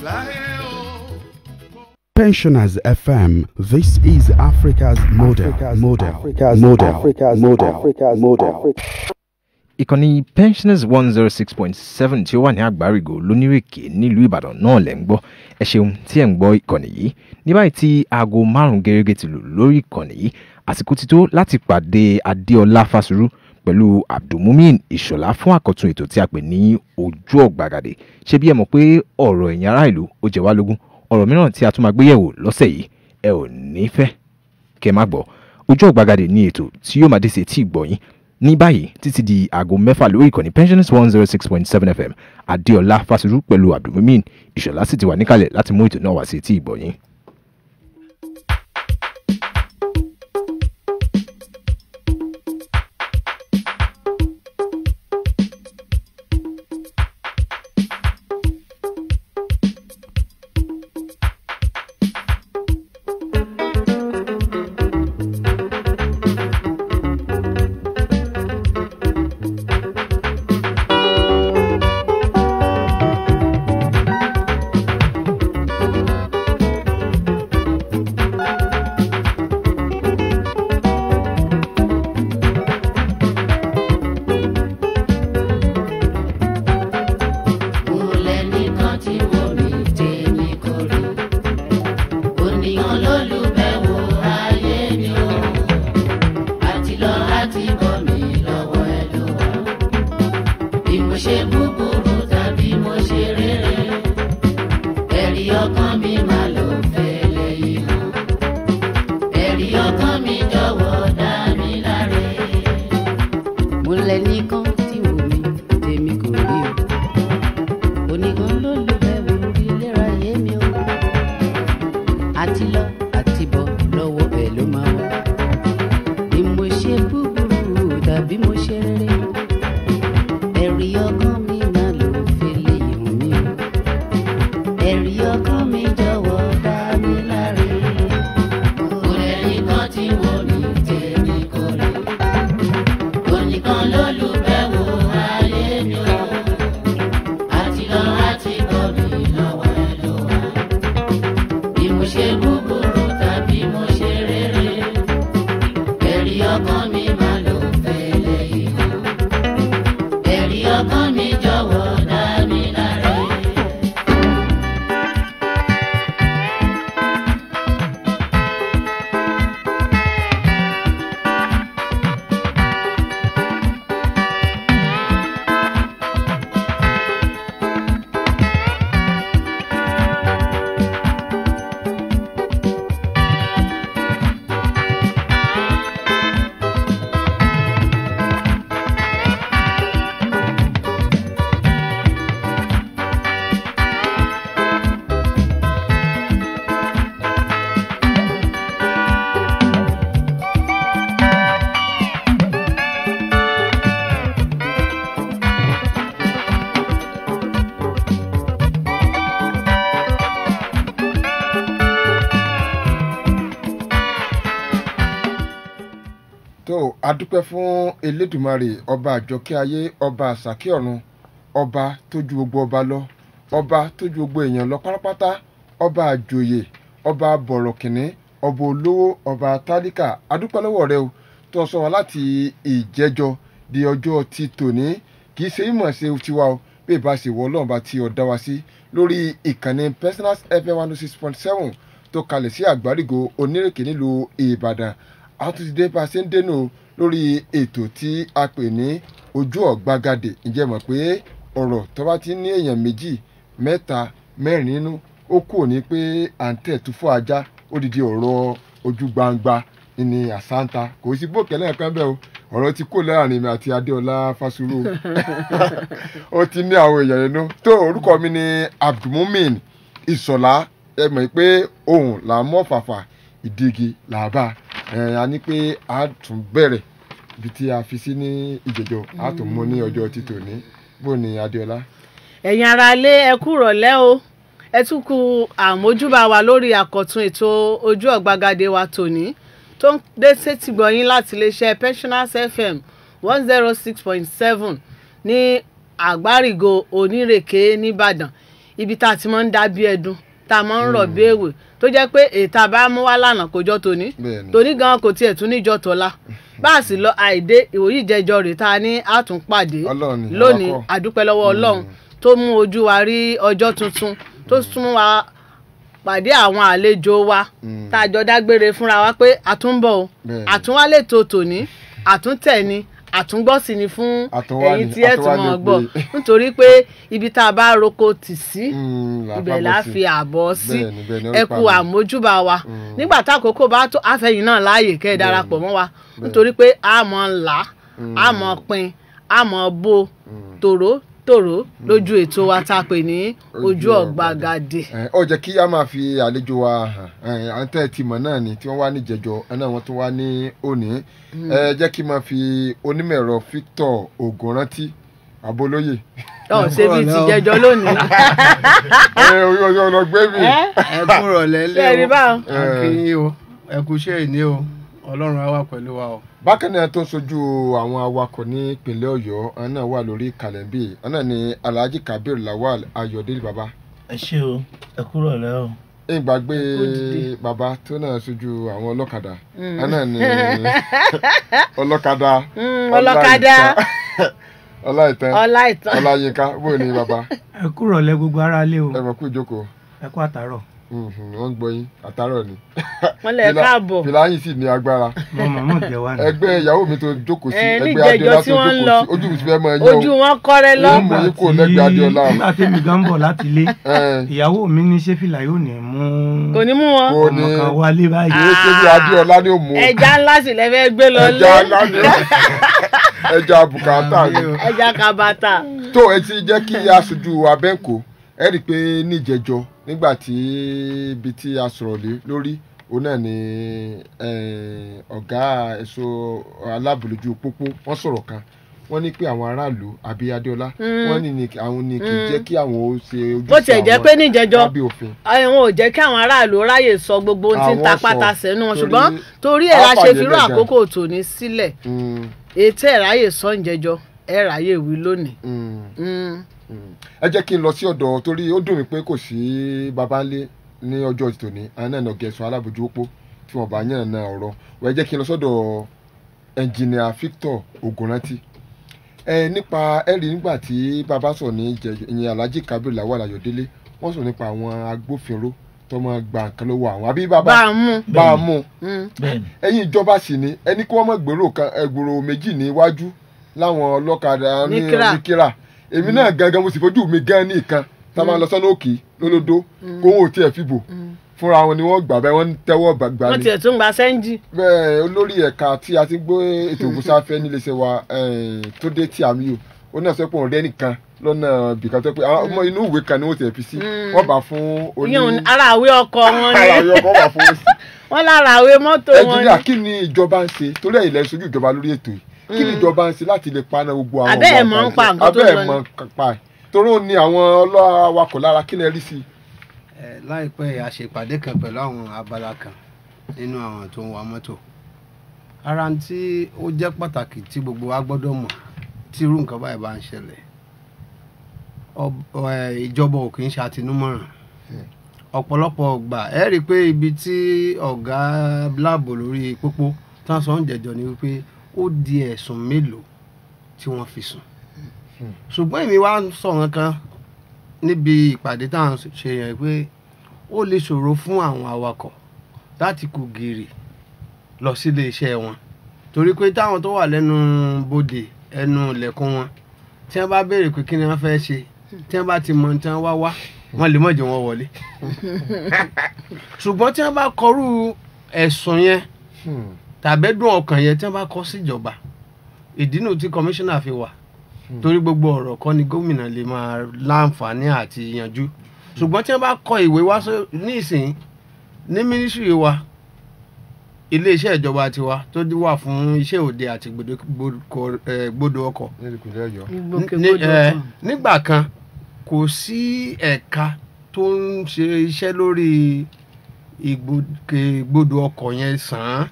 Pensioners FM. This is Africa's model. model. Africa's model. Africa's model. Africa's model. ìkànnì pensioners one zero six point seven tí ó wà ní àgbárígò lónírèké nílùú ìbàdàn náà lẹ́ ń gbọ́ ẹ ṣeun tí ẹ̀ ń gbọ́ ìkànnì yìí ní báyìí tí aago márùn-ún gẹ́gẹ́ ti lù lórí ìkànnì yìí àsìkò ti tó láti pàdé adéọlá fásirú pẹ̀lú abdulmumin ìṣọ̀lá fún àkọ́tún ètò tí a pè ní ojú ọ̀gbagadè ṣé bí ẹ mọ̀ pé ọ̀rọ̀ ẹ̀yìn ará ìlú ó jẹ wá lógún ọ̀rọ̀ mìíràn tí a tún máa gbé yẹ̀wò lọ́sẹ̀ yìí ẹ ò ní fẹ́ kẹ́ má gbọ́ ojú ọ̀gbagadè ní ètò tí yóò máa dé sí etí ìgbọ̀yìn ní báyìí títí di aago mẹ́fà lórí ìkànnì pensioners one zero six point seven fm adéọlá fásirú pẹ̀lú abdulmumin ìṣọ̀lá sì ti wà níkàlẹ̀ láti mú ètò náà wá sí etí ìgbọ̀yìn. mo lẹ nìkan tí wò mí tèmi kò rí o oníkan ló lù bẹ́ẹ̀ wò rí léra yé mi o àti lọ àti bọ̀ lọ́wọ́ ẹ̀ ló máa wọ̀ bí mo ṣe búburú tàbí mo ṣe rere ẹ̀rí ọkàn mi máa lò fẹ́lẹ́ ìhùn mi o ẹ̀rí ọkàn mi jọ̀wọ́ dá mi láre. mo lẹ nìkan tí wò mí tèmi kò rí onìkan ló lù bẹ́ẹ̀ wò ayé mi o àti lọ àti bọ̀ mi lọ́wọ́ ẹ ló wà bí mo ṣe búburú tàbí mo ṣe rere ẹ̀rí ọkàn mi máa lò fẹ́lẹ́ ìhàn ẹ̀rí ọkàn mi jọ̀wọ́ dá mi láre. tó adúpẹ́ fún elédùmarè ọba àjọkẹ́ ayé ọba àsàkẹ́ ọ̀run ọba tó ju gbogbo ọba lọ ọba tó ju gbogbo èèyàn lọ pátápátá ọba àjòyè ọba bọ̀rọ̀kìnní ọba olówó ọba tálíkà adúpẹ́ lọ́wọ́ rẹ o tó sọ wá láti ìjẹjọ di ọjọ́ ti tòní kì í ṣe ìmọ̀ ṣe tiwa o bí ìbá ṣe wọ ọlọ́run bá ti ọ̀dá wa sí lórí ìkànnì personal fm one oh six point seven tó kalẹ̀ sí àgbárígo onírèké nílùú ìbàdàn àtúntìdé bá a ṣe ń dénú lórí ètò tí a pè ní ojú ọ̀gbagadè ǹjẹ́ mọ̀ pé ọ̀rọ̀ tó bá ti ní èèyàn méjì mẹ́ta mẹ́rin nínú ó kù ní pé à ń tẹ̀ tú fún ajá ó dìde ọ̀rọ̀ ojú gbangba ní àsáńtà kò sí bókẹ́ lẹ́yìn kan bẹ́ẹ̀ o ọ̀rọ̀ ti kó láàrin mi àti adéọlá fásúrò ó ti ní àwọn èèyàn nínú tó orúkọ mi ni abdulmumin ìsọ̀lá ẹ mọ̀ pé ohun là ń mọ́ fàfà ìdígi là á bá ẹ a ní pé a tún bẹ̀rẹ̀ ibi tí a fi sí ní ìjẹjọ a tún mú ní ọjọ́ títò ní bó ni adéọlá. ẹ̀yin ara lé ẹ kú rọ̀lẹ́ o ẹ tún kú àmójúbà wa lórí àkọ́tún ètò ojú ọ̀gbagadé wa tòní tó ń dé sétí gbọ̀yìn láti iléeṣẹ́ pensioners fm one zero six point seven ní àgbárígo onírèké nìbàdàn ibi tá a ti máa ń dá bí ẹdun tá a máa ń rọ̀ bí èwe tó jẹ́ pé ètà bá mú wá lánàá kò jọ tòní Bẹ́ẹ̀ni. tòní gan kò tiẹ̀ tún níjọ tọ́lá bá a sì lọ àìdé ìwòyí ìjẹjọ rè tá a ní àtúnpàdé Ọlọ́run ni, lónìí àwa kọ́. àdúpẹ́ lọ́wọ́ ọlọ́run tó mú ojú wa rí ọjọ́ tuntun tó sún wa pàdé àwọn àlejò wa tá a jọ dágbére fúnra wa pé àtúnbọ̀ o Bẹ́ẹ̀ni. àtúnwálé tó tòní àtúntẹ̀ ni àtúngbọ́sí ni fún Àtúnwá ẹ̀yin ni, tí ẹ̀ tún àtúnwá mọ̀ ni gbọ́ pé- nítorí pé ibi tá a bá roko tì sí Mm, là á ibẹ̀ fàbọ̀ la sí. fi àbọ̀ sí Bẹ́ẹ̀ni, bẹ́ẹ̀ni, ó ẹ rí kú pa mi. àmójúbà wa nígbà tá àkókò bá tó àfẹ̀yìn náà láàyè kẹ́ ẹ darapọ̀ mọ́ wa nítorí pé a mọ̀ ń là á mọ̀ pin a mọ̀ bo tòró tòró lójú ètò wa tá a pè ní ojú Ojú ọ̀gbagadè. Ẹ, ó jẹ́ kí a máa fi àlejò wa hàn ẹ, àwọn tẹ́ ẹ ti mọ̀ náà ni tí wọ́n wá ní jẹjọ ẹ náà wọ́n tún wá ní òní ẹ jẹ́ kí n máa fi onímọ̀ ẹ̀rọ Victor Ògúnrántí Abolóyè ọ̀ ṣe bíi ti jẹjọ lónìí. ẹ ọlọgbẹ́ mi ẹ kúrò lẹ́lẹ́ Bẹ́ẹ̀ ni báwọn. o akínyìn o ẹ kú iṣẹ́ ìní o ọlọ́run á wà pẹ̀lú wa o. bákan náà tó ń sojú àwọn awakọ̀ ní ìpínlẹ̀ Ọ̀yọ́ àwọn náà wà lórí kàlẹ́ńbì àwọn náà ni Alhaji Kabir Lawal Ayọ̀délé baba ẹ ṣé o ẹ kúrò lẹ́ o. ìgbàgbé dìde. baba tó náà sojú àwọn ọlọ́kadà àwọn náà ni ọlọ́kadà Mm, ọlọ́kadà. ọláìtàn ọlá ìtàn. ọláyínká bóyá ni baba ẹ kúrò lẹ gbogbo ara lé o ẹ mọ̀ kú ìjókòó ẹ kú àtàrọ Mhm, wọ́n ń gbọ́ yín àtàrọ̀ ni. wọ́n lè Fìlà- káàbọ̀. fìlà yín sì ní agbára mo mọ mọ jẹ wa ni. ẹgbẹ́ ìyàwó mi tó jókòó sí Ẹ, ẹgbẹ́ níjẹ̀jọ́ adéọlá tí tó wọ́n ń jókòó lọ. sí ojú mi ti fẹ́ máa yẹ ojú wọn kọ́rẹ́ lọ. Ó mú yín kúrò lẹ́gbẹ̀ẹ́ Adéọlá. nígbà tí mi gan bọ̀ láti ilé o. ìyàwó mi ní ṣé fìlà yóò ní mú kò ní mú wọn. kò ní ọmọ kan wálé báyìí. kìí ṣe bí adéọlá ní òmù ẹja ńlá sì lẹ fẹ́ gbé lọ lé. ẹja ńlá ní ẹja bùkátà ni. ẹja kabata. tó ẹ ti jẹ́ kí aṣojú abẹ́ǹkó ẹ rí i pé níjẹjọ nígbà tí ibi tí a sọ̀rọ̀ lé lórí òun náà ni eh, ọ̀gá ẹ̀ṣọ́ alábòlójú pópó wọ́n sọ̀rọ̀ kan wọ́n ní pé àwọn aráàlú àbí adéọlá wọ́n ní ní àwọn ní kì í jẹ́ kí àwọn ó ṣe ojúṣe bó tiẹ̀ jẹ́ àwọn pé níjẹjọ́ lábẹ́ òfin. àwọn ò jẹ́ kí àwọn aráàlú ráyè sọ gbogbo ohun tí ń Àwọn ta sọ, pátá sẹ́nu wọn torí- ṣùgbọ́n torí ẹ̀ la ṣe Àfààní firú lẹ́gàn. àkókò tòní sílẹ̀ Mm, ètò ẹ̀ ráyè sọ ǹjẹ́jọ́ ẹ̀ ráyè wí lónìí. mm. Mm. ẹ jẹ́ kí n lọ sí ọ̀dọ̀ torí ó dùn mí pé kò sí babalé ní ọjọ́ tòní àwọn náà nà gẹ̀ẹ́sọ alábòjú òpó tí wọ́n bá yàn náà ọ̀rọ̀ wọ́n ẹ jẹ́ kí n lọ sọ́dọ̀ ẹnjìnìà Victor Ògúnrántí ẹ nípa ẹ rí nígbà tí bàbá sọ ní ìjẹ- ìyẹn Alhaji Kabir Lawal Ayọ̀délé wọ́n sọ nípa àwọn agbófinró tó máa gba nǹkan lọ́wọ́ àwọn àbí bá bàbá a mú. bá a mú Mm. bẹ́ẹ̀ni ẹ̀yin ìjọba sì ni ẹni kí wọ́n mọ̀ gbèrò kan ẹgbòrò méjì níwájú láwọn ọlọ́kadà ní Níkírà. níkírà èmi náà gangan mo sì fojú mi gan ní ìkan tá a máa lọ sọ́nà òkè lólódó kó wọn ò tiẹ̀ fìbò fúnra wọn ni wọ́n gbà bẹ́ẹ̀ wọ́n ń tẹ́wọ́ gbàgbà wọ́n ni tiẹ̀ tún gba sẹ́ńjì. bẹ́ẹ̀ olórí ẹ̀ka tí a ti gbé ètò ògùnsáfẹ́ níléeṣẹ́ wa eh, tó dé tí àmì yò ó náà sọ pé òun rẹ́ nìkan lọ́nà bìkan tó pé àwọn ọmọ inú ìwé kan ni wọ́n ti fi sí wọ́n bá fún oní ìyẹn ara àwé ọkọ wọn ara ni yọ kọ́ wà fún sí wọ́n lára àwé mọ́tò wọn nàìjíríà ni. kí ni ìjọba ń ṣe torí ẹ̀yin lẹ ṣojú ìjọba lórí ètò yìí kí ni ìjọba ń ṣe láti lè paná gbogbo àwọn Abẹ́ ẹ̀ ọmọ mọ̀ ń pa àgbàjẹ́? nǹkan tó abẹ́ lọ ẹ̀ ni. mọ̀ ń pa ẹ̀ torí ó ní àwọn ọlọ́wakọ̀ lára kí lẹ rí sí i. ẹ láìpẹ́ yìí a ṣe ìpàdé kan pẹ̀lú àwọn abala kan nínú àwọn tó ń wa mọ́tò ara ń tí ó jẹ́ pàtàkì tí gbogbo wa gbọ́dọ̀ mọ̀ tí irú nǹkan báyìí bá ń ṣẹlẹ̀ Ọb- ẹ, ìjọba ò kì í ṣe àtinúmọ̀ràn ọ̀pọ̀lọpọ̀ ọgbà ẹ rí i pé ibi tí ọ̀gá láàbò lórí pópó tán sọ ń jẹjọ ni wípé ó di ẹ̀sùn mélòó tí wọ́n fi sùn ṣùgbọ́n èmi wá ń sọ̀rọ̀ kan níbi ìpàdé tá à ń ṣe yẹn pé ó lè ṣòro fún àwọn awakọ̀ láti kú gìrì lọ sílé iṣẹ́ wọn torí pé táwọn tó wà lẹ́nu bodè ẹnu ilẹ̀kùn wọn tí wọ́n bá béèrè pé kí ni wọ́n fẹ́ ṣe tí wọ́n bá ti mọ tí wọ́n wá wá wọ́n lè mọ̀ jẹ́ wọn wọlé ṣùgbọ́n tí wọ́n bá kọrú ẹ̀sùn yẹn tàbẹ́dùn ọkàn yẹn tí wọ́n bá kọ síjọba ìdínú tí kọmíṣánná fi wà torí gbogbo ọ̀rọ̀ kọ́ ni gómìnà lè máa láǹfààní àti yanjú ṣùgbọ́n tí wọ́n bá kọ ìwé wá só- ní ìsìn ní mínísírì wa iléeṣẹ́ ìjọba tiwa tó dí wà fún iṣẹ́ òde àti gbòdo- gbòdo- eh, gbòdo ọkọ̀ ní ìpínlẹ̀ ọ̀yọ́. ní- ìgbòkègbodò eh, ọkàn. nígbà kan kò sí ẹ̀ka tó ń ṣe iṣẹ́ lórí ìgbòkègbodò ọkọ̀ yẹn sàn án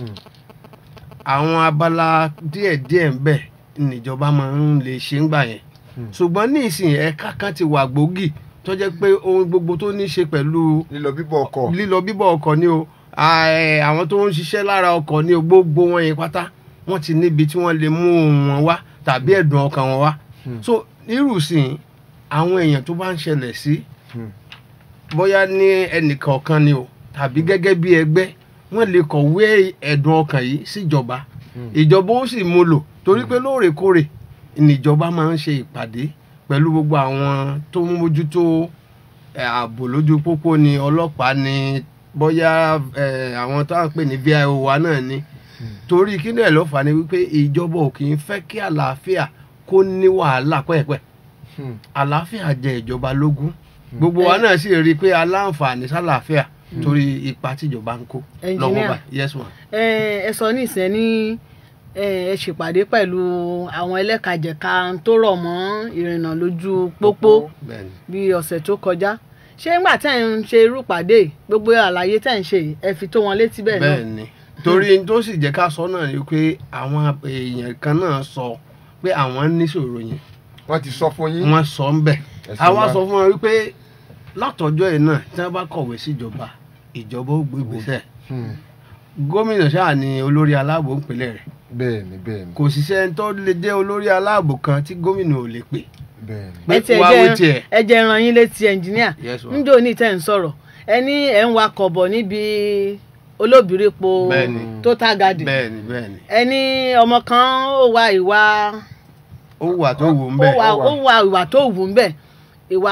àwọn abala díẹ̀díẹ̀ ń bẹ níjọba máa ń lè ṣe ń gbà yẹn ṣùgbọ́n ní ìsìn ẹ̀ka kan ti wà gbòógì tó jẹ́ pé ohun gbogbo tó ní í ṣe pẹ̀lú lílọ bíbọ̀ ọkọ̀ lílọ bíbọ̀ ọkọ̀ ni o à, ẹ, àwọn tó ń ṣiṣẹ́ lára ọkọ̀ ni o gbogbo wọn yẹn pátá wọ́n ti níbi tí wọ́n lè mú ohun wọn wá tàbí ẹ̀dùn ọkàn wọn wá so nírùsìn àwọn èèyàn tó bá ń ṣẹlẹ̀ sí Hmm. bóyá ní ẹnìkọ̀ọ̀kan ni o tàbí gẹ́gẹ́ bí ẹgbẹ́ wọ́n lè kọ̀wé ẹ̀dùn ọkàn yìí síjọba ìjọba ó sì mú lò torí pé lóòrèkóòrè níjọba máa ń ṣe ìpàdé pẹ̀lú gbogbo àwọn tó ń mójútó ẹ, ààbò lójú pópó ni ọlọ́pàá ni bóyá ẹ, àwọn tó à ń pè ní vio wa náà ni torí kí ni ẹ̀ ló fà á ni wípé ìjọba ò kì í fẹ́ kí àlàáfíà kó ní wàhálà pẹ́ẹ́pẹ́ Hmm. àlàáfíà jẹ ìjọba lógún gbogbo wa náà sì rí i pé aláǹfààní sálàáfíà torí ipa tíjọba ń kó lọ́wọ́ Engineer. báyìí yes ma. ẹ ẹ sọ ní ìsẹ́ ní ẹ ẹ ṣèpàdé pẹ̀lú àwọn ẹlẹ́kajẹ̀ka tó rọ̀ mọ́ ìrìnnà lójú pópó bẹ́ẹ̀ni bí ọ̀sẹ̀ tó kọjá ṣé ńgbà tẹ́ ń ṣe irú pàdé yìí, gbogbo àlàyé tẹ́ ń ṣe yìí, ẹ fi tó wọn létí bẹ́ẹ̀ náà bẹ́ẹ̀ni torí n tó sì jẹ́ ká sọ náà ni pé àwọn èèyàn kan náà sọ pé àwọn níṣòro yẹn wọ́n ti sọ fún yín wọ́n sọ ń bẹ̀ Ẹ̀sìn àwa wa. sọ fún wọn wípé látọjọ́ yìí náà tí wọ́n bá kọ̀wé síjọba ìjọba ó gbé ìgbésẹ̀ Hmm. gómìnà ṣáà ni olórí aláàbò ìpínlẹ̀ rẹ̀ bẹ́ẹ̀ni bẹ́ẹ̀ni kò sì sẹ́ni tó lè jẹ́ olórí aláàbò kan tí gómìnà ò lè pè bẹ́ẹ̀ni pé ẹ tiẹ̀ wá wí tiẹ̀. jẹ́ ẹ jẹ́ ran yín létí ẹnjìníà Yes, ma. níjó ní tẹ́ ń sọ̀rọ̀ ẹ ní ẹ̀ ń wakọ̀ bọ̀ níbi olóbìrípo Bẹ́ẹ̀ni. total garden bẹ́ẹ̀ni bẹ́ẹ̀ni ẹ ní ọmọ kan ó wa ìwà ó wà tó wù ú ó bẹ́ẹ̀ wa ó wà. ó wa ìwà tó wù ú bẹ́ẹ̀ ìwà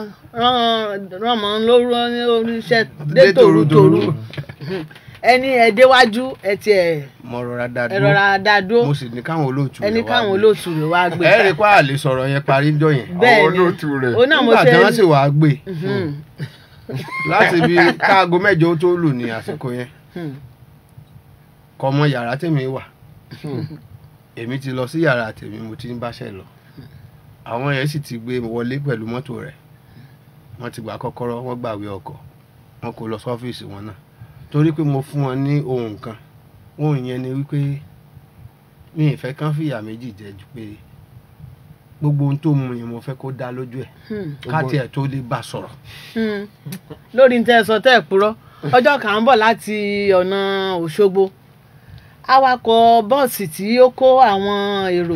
ránmọ lórí oríṣẹ́ dé Dé tòrútòrú tòrútòrú. ẹ ní ẹ déwájú ẹ tiẹ̀ mo rọra dá ẹ rọra dá dúró mo sì ní káwọn olóòtú ẹ ní rẹ̀ wá káwọn gbé. olóòtú rẹ̀ wá gbé ẹ rí i pé àlè sọ̀rọ̀ yẹn parí jọ yẹn bẹ́ẹ̀ àwọn ni olóòtú rẹ̀ ó náà mo nígbà ṣe tí wọ́n sì wàá gbé Mhm. láti bí káago mẹ́jọ ó tó lù ní àsìkò yẹn Mhm. kọ mọ yàrá tèmi wà èmi ti lọ sí yàrá tèmi mo ti ń báṣẹ lọ àwọn yẹn sì ti gbé wọlé pẹ̀lú mọ́tò rẹ̀ wọ́n ti gbà kọ́kọ́rọ́ wọ́n gbàwé ọkọ̀ wọn kò lọ sọ́fíìsì wọn náà torí pé mo fún wọn ní ohun kan ohun yẹn ni wípé mi ì fẹ́ kán fìyà méjì jẹ ju pé gbogbo ohun tó mu yẹn mo fẹ́ kó dá lójú ẹ̀ Hmm. ká tiẹ̀ tó lè bá sọ̀rọ̀ Hmm. lórí ní tẹ́ ẹ sọ tẹ́ ẹ purọ́ ọjọ́ kan ń bọ̀ láti ọ̀nà Òṣogbo awakọ̀ bọ́ọ̀sì tí ó kó àwọn èrò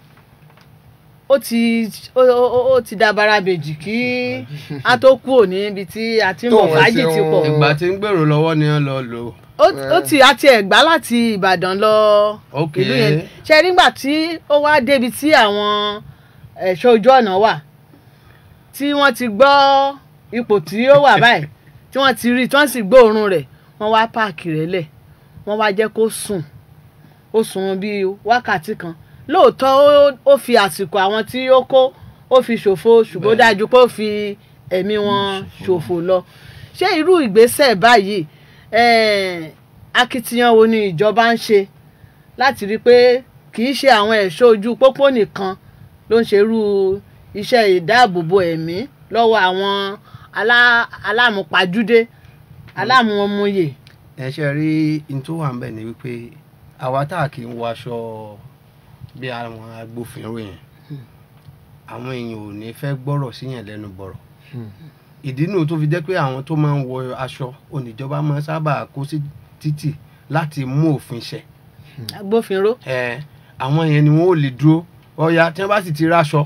ó ti ó ó- ó ti dabara bèjì kí a tó kúrò níbi tí a ti ń bọ̀ Tóun fàájì ti ẹsẹ̀ pọ̀ wọn- ìgbà tí ń gbèrò lọ́wọ́ ni wọ́n lọ lò ó ó ó ti àti ẹ̀gbá láti Ìbàdàn lọ Ok. ìlú yẹn ṣe nígbà tí ó wá débi tí àwọn ẹ̀ṣọ́ ojú ọ̀nà wà tí wọ́n ti gbọ́ ipò tí ó wà báyìí tí wọ́n ti rí tí wọ́n sì gbóòórùn rẹ̀ wọ́n wá páàkì rẹ̀ lẹ̀ wọ́n wá jẹ́ kó sùn ó sùn bíi wákàtí kan lóòótọ́ ó- ó fi àsìkò àwọn tí ó kó ó fi ṣòfò ṣùgbọ́n ó Bẹ́ẹ̀. dájú pé ó fi ẹ̀mí wọn ṣòfò lọ ṣé irú ìgbésẹ̀ báyìí eh, akitiyan wo ni ìjọba ń ṣe láti rí i pé kì í ṣe àwọn ẹ̀ṣọ́ ojú pópó nìkan ló ń ṣerú iṣẹ́ ìdáàbòbò ẹ̀mí lọ́wọ́ àwọn alá- alámùpájúdé alámùọmúyè. ẹ ṣe rí n tó wà ń bẹ̀ ni wípé àwa tá a kì í wọ aṣọ bí àwọn agbófinró yẹn àwọn èèyàn ò ní fẹ́ gbọ́rọ̀ síyàn lẹ́nu bọ̀rọ̀ ìdí nù tó fi jẹ́ pé àwọn tó máa ń wọ aṣọ oníjọba máa ń sábà kó sí títì láti mú òfin ṣẹ agbófinró ẹ àwọn yẹn ni wọn ò lè dúró ọ̀ya tí wọ́n bá sì ti ráṣọ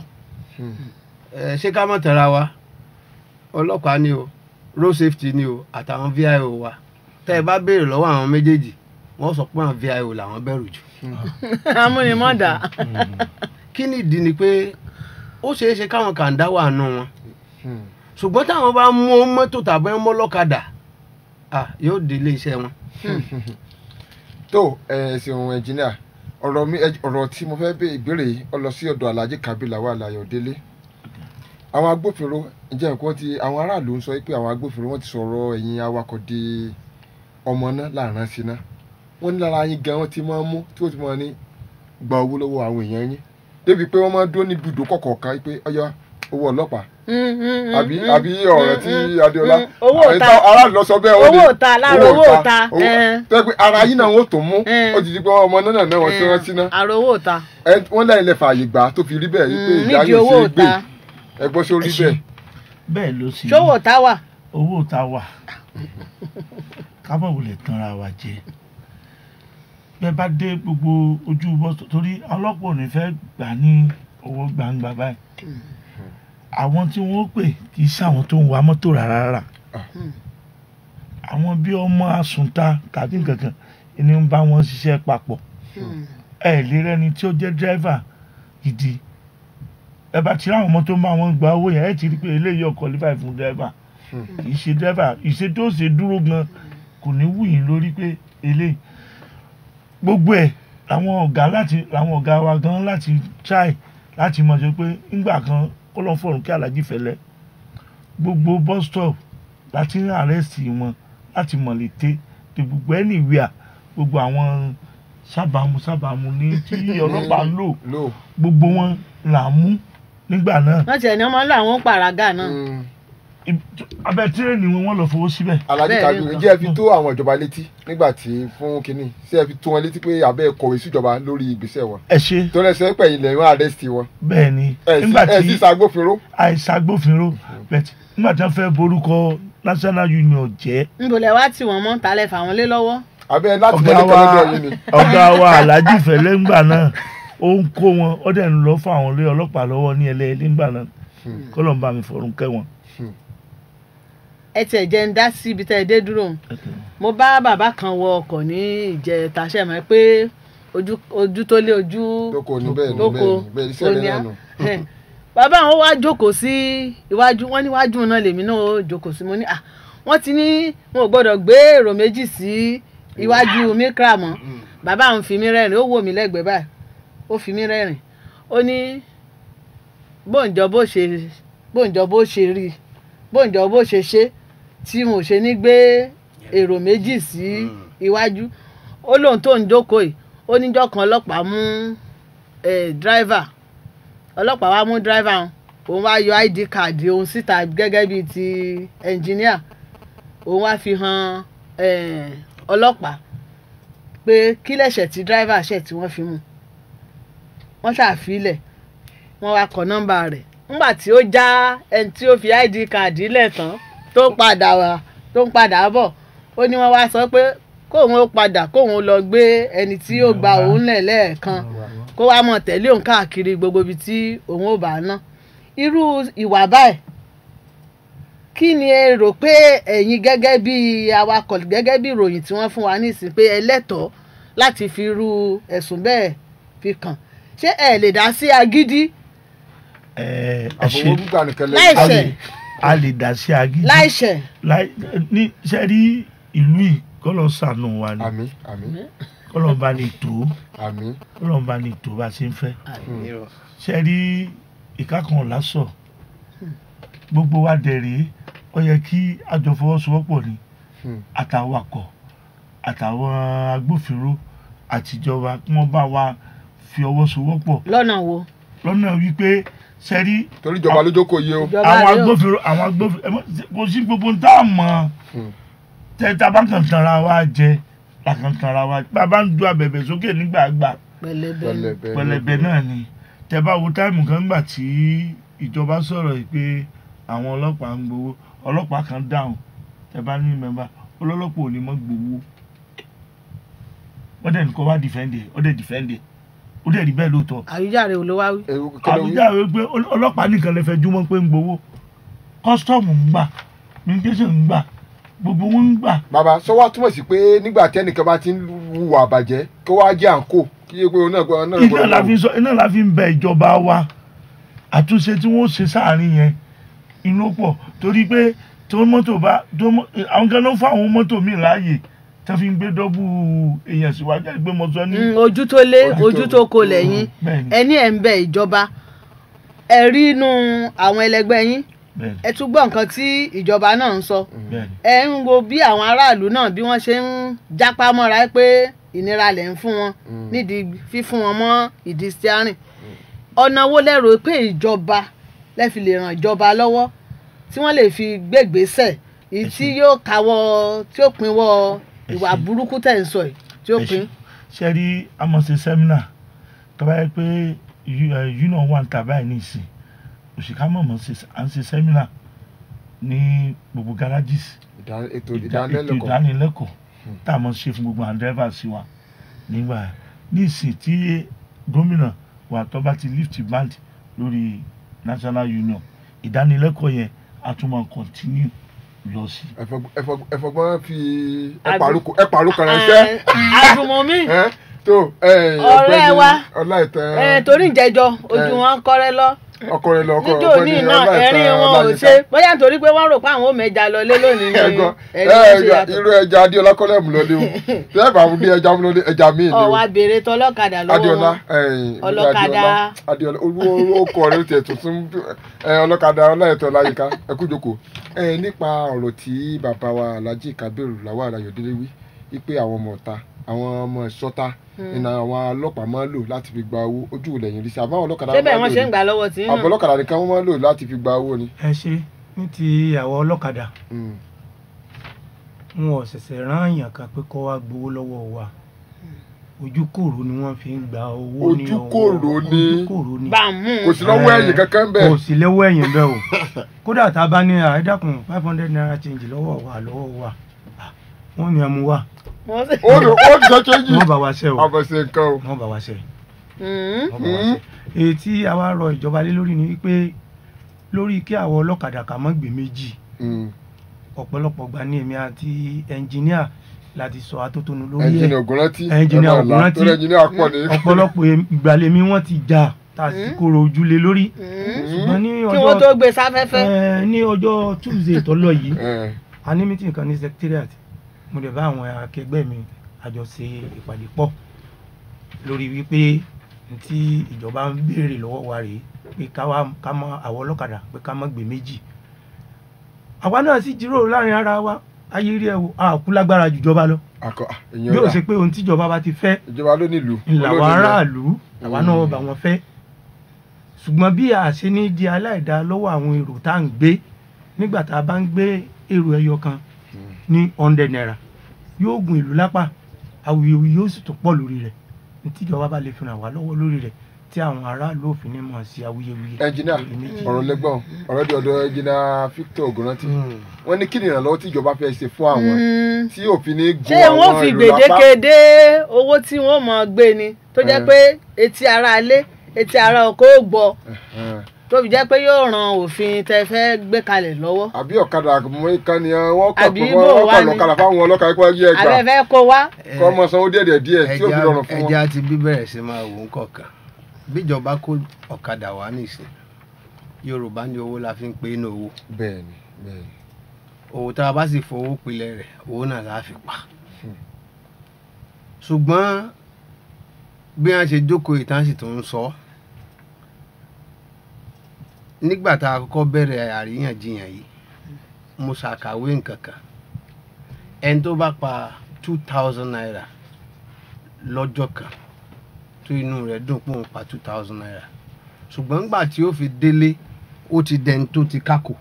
ẹ ṣé ká mọ̀ tẹ̀ra wa ọlọ́pàá ni o road safety ni o àtàwọn vio wa tẹ́ ẹ bá béèrè lọ́wọ́ àwọn méjèèjì wọ́n sọ pé àwọn vio làwọn bẹ̀rù jù amúnimọ́dà kí ni ìdí ni pé ó ṣeé ṣe káwọn kàńdá wà nù wọn ṣùgbọ́n táwọn bá mú mọ́tò tàbí mọ́ lọ́kadà ah, yóò dé ilé iṣẹ́ wọn. tó ẹ ṣeun ẹnjìníà ọ̀rọ̀ mi ẹ- ọ̀rọ̀ tí mo fẹ́ bẹ ìbéèrè yìí ọ lọ sí ọ̀dọ̀ alhaji kabila wà láyọ̀ délé àwọn agbófinró ǹjẹ́ nǹkan ti àwọn aráàlú ń sọ pé àwọn agbófinró wọ́n ti sọ̀rọ̀ ẹ̀yin awakọ̀ di ọmọ náà láàrán sí náà wọ́n ní lára yín gan wọ́n ti máa ń mú tí wọ́n ti máa ní gba owó lọ́wọ́ àwọn èèyàn yín débi pé wọ́n máa ń dúró ní ibùdó kọ̀ọ̀kan pé ọyọ owó ọlọ́pàá àbí àbí ọ̀rọ̀ tí adéọlá owó àwọn òta ìta- aráàlú lọ sọ bẹ́ẹ̀ ó ní owó òta lára owó òta owó- tó yẹ pé ara yín náà wọ́n tó mú Eh. ó ti di pé ọmọ náà náà wọ́n ti rán sí náà àrò owó òta Ẹ- wọ́n lẹ́yìn lẹ fààyè gbà tó fi rí bẹ́ẹ̀ yìí pé Mm, ìyá nídìí yóò owó ṣe é gbé òta ẹ gbọ́ sí orí Ẹ ṣé. bẹ́ẹ̀ bẹ́ẹ̀ ló sì rí. ṣówó táwà owó tá a wà kábọ̀ wulẹ̀ tanra wa jẹ bẹ́ẹ̀ bá dé gbogbo ojú bọ́sọ̀ torí ọlọ́pàá ò ní fẹ́ gbà ní owó gbangba báyìí àwọn tí wọ́n pè kì í ṣàwọn tó ń wa mọ́tò rárá rárá àwọn bí ọmọ àsùnta tàbí nǹkankan ni ń bá wọn ṣiṣẹ́ papọ̀ ẹ lè rẹni tí ó jẹ́ dírẹ́fà gidi ẹ bá ti rí àwọn ọmọ tó ń bá wọn gba owó yẹn ẹ ti rí i pé eléyìí ò qualify fún dírẹ́fà kì í ṣe dírẹ́fà ìṣe tó ṣe dúró gan kò ní wù yín lórí pé eléyìí gbogbo ẹ̀ làwọn ọ̀gá láti làwọn ọ̀gá wa gan láti try láti mọ̀ ṣe pé ńgbà kan kọ́lọ́ fọ̀rùn kí alájí fẹ́lẹ́ gbogbo bus stop láti ń àrẹ́sì wọn láti mọ̀ létè tí gbogbo anywhere gbogbo àwọn sábàámu sábàámu ní tí ọlọ́pàá ń lò lò gbogbo wọn là ń mú nígbà náà wọ́n tiẹ̀ ní ọmọ ńlá àwọn pàràgà náà abẹ́ tírẹ̀nì wọn wọ́n lọ fowó síbẹ̀ alájí Bẹ́ẹ̀ kájú ni. ǹjẹ́ ẹ fi tó àwọn ìjọba létí nígbà tí fún kínní ṣé ẹ fi tó wọn létí pé abẹ́ kọ̀wé síjọba lórí ìgbésẹ̀ wọn ẹ ṣe tó lẹ́sẹ̀ pẹ̀yìn lẹ́yìn àrẹ́sì wọn bẹ́ẹ̀ ni ẹ sí nígbà ẹ sí tí ṣàgbófinró àìsàgbófinró bẹ́ẹ̀ nígbà tí wọ́n fẹ́ borúkọ national union jẹ́ níbo lẹ wá tí wọ́n mọ́ talẹ̀ fà wọ́n lé lọ́wọ́ abẹ́ láti ọ̀gá mọ́lẹ́ wa kẹ́lẹ́dẹ́ yìí ni ọ̀gá wa alhaji fẹlẹ ńgbà náà ó ń kó wọn ó dẹ̀ ń lọ fún àwọn olóyè ọlọ́pàá lọ́wọ́ ní ẹlẹ́ẹ̀lẹ́ ńgbà náà kọ́lọ̀ ń bá mi fọ̀rùn kẹ́ wọn. ẹ tiẹ̀ jẹ́ ń dá sí ibi tẹ́ ẹ dé dúró òun. mo bá bàbá kan wọ ọkọ̀ ní ìjẹta ṣe mọ̀ pé ojú ojú tó lé ojú lóko ní bẹ́ẹ̀ ní lóko bẹ́ẹ̀ ní bẹ́ẹ̀ iṣẹ́ rẹ̀ oníyá. náà nù. bàbá àwọn wá jókòó sí iwájú wọn níwájú náà lèmi náà ó jókòó sí mo ní ah wọ́n ti ní wọn ò gbọ́dọ̀ gbé èrò méjì sí iwájú mikra mọ́ bàbá àwọn fi mí rẹ́rìn ó wò mí lẹ́gbẹ̀ẹ́ báyìí ó fi mí rẹ́rìn ó ní bóńjọ bó ṣe bóńjọ bó ṣe rí bóńjọ bó ṣe ṣe tí mo ṣe ní gbé èrò méjì sí iwájú ó lóun tó ń jókòó yìí ó níjọ́ kan ọlọ́pàá mú eh, driver ọlọ́pàá wa mú driver hàn òun wá yọ id card òun síta gẹ́gẹ́ bíi ti engineer òun wá fi hàn eh, ọlọ́pàá pé kí lẹ̀ṣẹ̀ tí driver ṣẹ̀ tí wọ́n fi mú wọ́n ṣàfilẹ̀ wọ́n wá kọ nọ́mbà rẹ̀ nígbà tí ó já ẹni tí ó fi id card lẹ̀ tán tó padà wá tó ń padà bọ̀ ó ní wọ́n wá sọ pé kóun ó padà kóun ó lọ gbé ẹni tí ó gba òun lẹ̀ lẹ́ẹ̀kan kó wá mọ̀ tẹ̀lé òun káàkiri gbogbo ibi tí òun ò bá ná irú ìwà báyìí kí ni ẹ rò pé ẹ̀yin gẹ́gẹ́ bí awakọ̀ gẹ́gẹ́ bí ìròyìn tí wọ́n fún wa nísìnyí pé ẹ lẹ́tọ̀ọ́ láti fi irú ẹ̀sùn bẹ́ẹ̀ fi kàn ṣé ẹ lè dá sí agídí ẹ ẹ àfọwọ́ ṣe gbígbà nìkan Láì lẹ́yìn. a ṣe. lè a lè dá sí agídí láìṣẹ̀ láì ní ṣe rí ìlú yìí kọ́lọ̀ ṣàánú wa ni àmì àmì kọ́lọ̀ bá ní tó àmì kọ́lọ̀ bá ní tó bá ṣe ń fẹ́ ṣe rí ìkákan lásọ̀ gbogbo wa dẹ̀ rèé ó yẹ kí àjọ fọwọ́sowọ́pọ̀ ni Hmm. àtàwakọ̀ àtàwọn agbófinró àtijọba kí wọ́n bá wa fi ọwọ́ sowọ́pọ̀ lọ́nà wo lọ́nà wípé sẹ́rí torí ìjọba ló jókòó yé o. ìjọba àwọn rèé o. agbófinró àwọn agbófinró ẹ mọ kò sí gbogbo tá a mọ̀ Hmm. tẹ́tà bá kàn tanra wa jẹ la kàn tanra wa bàbá ń du abẹ̀bẹ̀ sókè nígbàgbà pẹlẹbẹ pẹlẹbẹ pẹlẹbẹ náà ni tẹ bá wo táìmù kan gbà tí ìjọba sọ̀rọ̀ yìí pé àwọn ọlọ́pàá ń gbowó ọlọ́pàá kan dáhùn tẹ bá ní mẹ́mbà ọlọ́lọ́pàá ò ní mọ́ gbowó wọ́n dẹ̀ nìkan wá dìfẹ́ǹdì ó dẹ̀ dìfẹ́ǹdì ó dẹ̀ rí bẹ́ẹ̀ lóòótọ́ àwíjàre ò ló wá wí. ewu kẹlẹ wí. àbújá rẹ pé ọl- ọlọ́pàá nìkan lè fẹjú mọ́ pé ń gbowó kọ́sítọ́ọ̀mù ń gbà immigration ń gbà gbogbo wọn ń gbà bàbá sọ wá túmọ̀ sí pé nígbà tí ẹnìkan bá ti ń hùwà àbàjẹ́ kó wá jẹ́ àǹkó kí yé pé òun náà gbọ́dọ̀ náà iná gbọ́dọ̀ la fi sọ iná la fi ń bẹ ìjọba wa àtúnṣe tí wọ́n ṣe sáàrin yẹn inú pọ̀ torí pé tó mọ́tò bá tó mọ́ àwọn kan ló ń fún àwọn mọ́tò míì láàyè tó fi ń gbé dọ́bù èèyàn síwájú ẹ̀ gbé mọ́tò ní. Mm, ojú tó lé Ojú ojú tó- tó kò lẹ́yìn bẹ́ẹ̀ni ẹni ẹ̀ ń bẹ ìjọba ẹ rí inú àwọn ẹlẹgbẹ́ yín bẹ́ẹ̀ni ẹ tún gbọ́ nǹkan tí ìjọba náà ń sọ bẹ́ẹ̀ni ẹ ń wo bí àwọn aráàlú náà bí wọ́n ṣe ń jápá mọ́ra pé ìnira lẹ̀ ń fún wọn nídìí fífún wọn mọ́ ìdí steering ọ̀nà wo lẹ́rò pé ìjọba lẹ́ fi lè ràn ìjọba lọ́wọ́ tí wọ́n lè fi gbégbèsè èyí tí yóò káwọ́ tí ó pinwọ́ ìwà ṣé. burúkú tẹ̀ ń sọ yìí tí ó Ẹ pin. ṣé. ṣe rí amọ̀sẹ̀ sẹ́mínà tó bá yẹ pé union wà ń ta báyìí nìsín òṣìkà mọ̀mọ́ à ń ṣe sẹ́mínà ní gbogbo garages Ìdá- ètò ìdá- ètò ìdánilẹ́kọ̀ọ́ ìdánilẹ́kọ̀ọ́ tá a mọ̀ ṣe fún gbogbo àwọn drivers sí wa nígbà yẹn. ní ìsìn tí gómìnà wa tó bá ti lift band lórí national union ìdánilẹ́kọ̀ọ́ yẹn a tún máa continue lọ sí. Ẹ̀fọ̀g- ẹ̀fọ̀g- ẹ̀fọ̀gbọ́n fi Àbí- ẹ̀pàrú kan ránṣẹ́. àdùnmọ̀mí Ẹ́, tó ẹ̀, Ọ̀rẹ́ ọ̀gbẹ́ni wa. Ọláìtàn torí ìjẹjọ ojú Eh. wọn kọ́rẹ́ lọ ọkọ rẹ̀ lọ ọkọ níjó ní ọ̀gbẹ́ni náà Ọláìtàn ẹ̀rín wọn ò Ọláyínká. ṣe bóyá nítorí pé wọ́n rò pé àwọn ò mẹ́ja lọ lé lónìí ni ẹ̀gbọ́n ẹ̀rín wọn ṣe ẹ̀gbọ́n yàtọ̀. irú ẹja adéọlá kọ́lẹ̀ mú lọlé o tẹ́ ẹ̀ bá mú ní ẹja mú lọlé ẹja míì ni o ọ̀wá béèrè tọlọ́kadà lọ́wọ́ adéọlá wọn. ẹ̀yìn Ọlọ́kadà. adéọlá olú ọkọ rẹ̀ tiẹ̀ tuntun ẹ̀ ọlọ́kadà ọláìtàn ọláyínká ẹ kú jókòó ẹ̀ nípa ọ̀rọ̀ tí bàbá wa alhaji kabiru lawal ayọ̀délé wí wípé àwọn ọmọ ọ̀ta àwọn ọmọ ìṣọ́ta ìnà àwọn ọlọ́pàá máa ń lò láti fi gba owó ojú ìlẹ̀yìn rí sí àbáwọn ọlọ́kadà ṣé bẹ́ẹ̀ máa wọ́n ń ṣe lò ń ní gbà lọ́wọ́ tí ń àbọ̀ ọlọ́kadà nìkan wọ́n máa ń lò láti fi gba owó ni. ẹ ṣe ní ti àwọn ọlọ́kadà Mm. wọn ò ṣẹ̀ṣẹ̀ rán èèyàn kan pé kó wá gbowó lọ́wọ́ wa ojú kòrò ni wọ́n fi ń gba owó ní Ojú ọwọ́ kòrò ni. ojú kòrò ni bá a mú kò sí lọ́wọ́ ẹ̀yìn kankan bẹ́ẹ̀ kò sí lọ́wọ́ ẹ̀yìn bẹ́ẹ̀ o kódà tá a bá ní àìdàkùn five hundred naira change lọ́wọ́ wa lọ́wọ́ wa ah, wọ́n ní ẹmu wa wọ́n sì. ó lò ó ti sọ chéjì wọ́n bá wa ṣe o àbọ̀sẹ̀ nǹkan o. wọ́n bá wa ṣe Mm. wọ́n bá wa ṣe èyí tí a wá rọ ìjọba lé lórí ni wípé lórí kí àwọn ọlọ́kadà kà mọ́ gbé méjì Mm. ọ̀pọ̀lọpọ̀ gbà ní èmi àti ẹnjìníà láti sọ atótónu lórí ẹnjìnì ẹ̀ ògùnrántí Ẹnjìnì ẹ máa là, Ògúnrántí. torí ẹnjìnì àpọ̀ ní. ọ̀pọ̀lọpọ̀ ìgbàlèmí wọn ti jà tá a sì Mm. kóró ojúlé lórí Mm. ṣùgbọ́n ní kí wọ́n tó ọjọ́ gbé sáfẹ́fẹ́. ẹ, ní ọjọ́ tuesday tó lọ yìí Ẹ, a ní meeting kan ní secretariat mo lè bá àwọn akẹgbẹ́ mi àjọ ṣe ìpàdé pọ̀ lórí wípé tí ìjọba ń béèrè lọ́wọ́ wa rèé pé ká wá ká mọ àwọn ọlọ́kadà pé ká má gbé méjì àwa náà sì jíròrò láàrin ara wa ayé rí ẹ wo àkú lágbára jùjọba lọ akọ ah, èèyàn bí ó rà. ṣe pé ohun tíjọba bá ti fẹ́ ìjọba ló nílùú làwọn olóòlù aráàlú làwọn náà Mm. bá wọn fẹ́ ṣùgbọ́n bí a ṣe ní di aláìdá lọ́wọ́ àwọn èrò tá à ń gbé nígbà tá a bá ń gbé èrò ẹyọ kan ní hundred naira yóò gun ìlú lápá awuyewuye yóò sì tún pọ̀ lórí rẹ̀ ní tíjọba bá lè fi ràn wá lọ́wọ́ lórí rẹ̀ tí àwọn aráàlú òfin ní mọ̀ sí awuyewuye ẹnjìnà lórí méjì. ọ̀rọ̀ lẹ́gbọ̀n ọ̀rọ̀ di ọ̀dọ̀ ẹnjìnà Victor ògùnrántí wọ́n ní kí ni ìrànlọ́wọ́ tí ìjọba fẹ́ ṣe fún àwọn Mm. tí òfin ní gun ṣé wọ́n àwọn fi ìlú lápá. gbèdéke dé owó tí wọ́n mọ̀ gbé ni tó jẹ́ Eh. pé etí ara ilé etí ara ọkọ̀ ó gbọ́ Ẹ̀hẹ̀n. tó fi jẹ́ pé yóò ran òfin tẹ fẹ́ gbé kalẹ̀ lọ́wọ́. àbí ọ̀kadà mọ́ ìkànnì wọ́n kàn Àbí pé bò wọ́n wá kàn ni? lọ́kadà fáwọn ọlọ́kadà pé wọ́n yí ẹgbà àbẹ fẹ́ kó wá. kọ́ ọmọ sanwó díẹ̀ díẹ̀ tí ó fi rọrùn fún wọn. ẹja ti bí bẹ̀rẹ̀ sí máa wò ń kọ̀ọ̀kan bíjọba kó ọ̀kadà wá nìsín yorùbá ní owó la fi ń pé inú owó bẹ́ẹ̀ni bẹ́ẹ̀ni owó tá a bá sì fowó pilẹ̀ rẹ̀ owó náà la fi pa ṣùgbọ́n bí wọ́n ṣe jókòó ìtàn sì tó ń sọ nígbà tá a kọ́kọ́ bẹ̀rẹ̀ àríyànjiyàn yìí mo ṣàkàwé nǹkan kan ẹni tó bá pa two thousand naira lọ́jọ́ kan tó inú rẹ̀ dùn pé òun pa two thousand naira ṣùgbọ́n nígbà tí ó fi délé ó ti dẹni tó ti kákò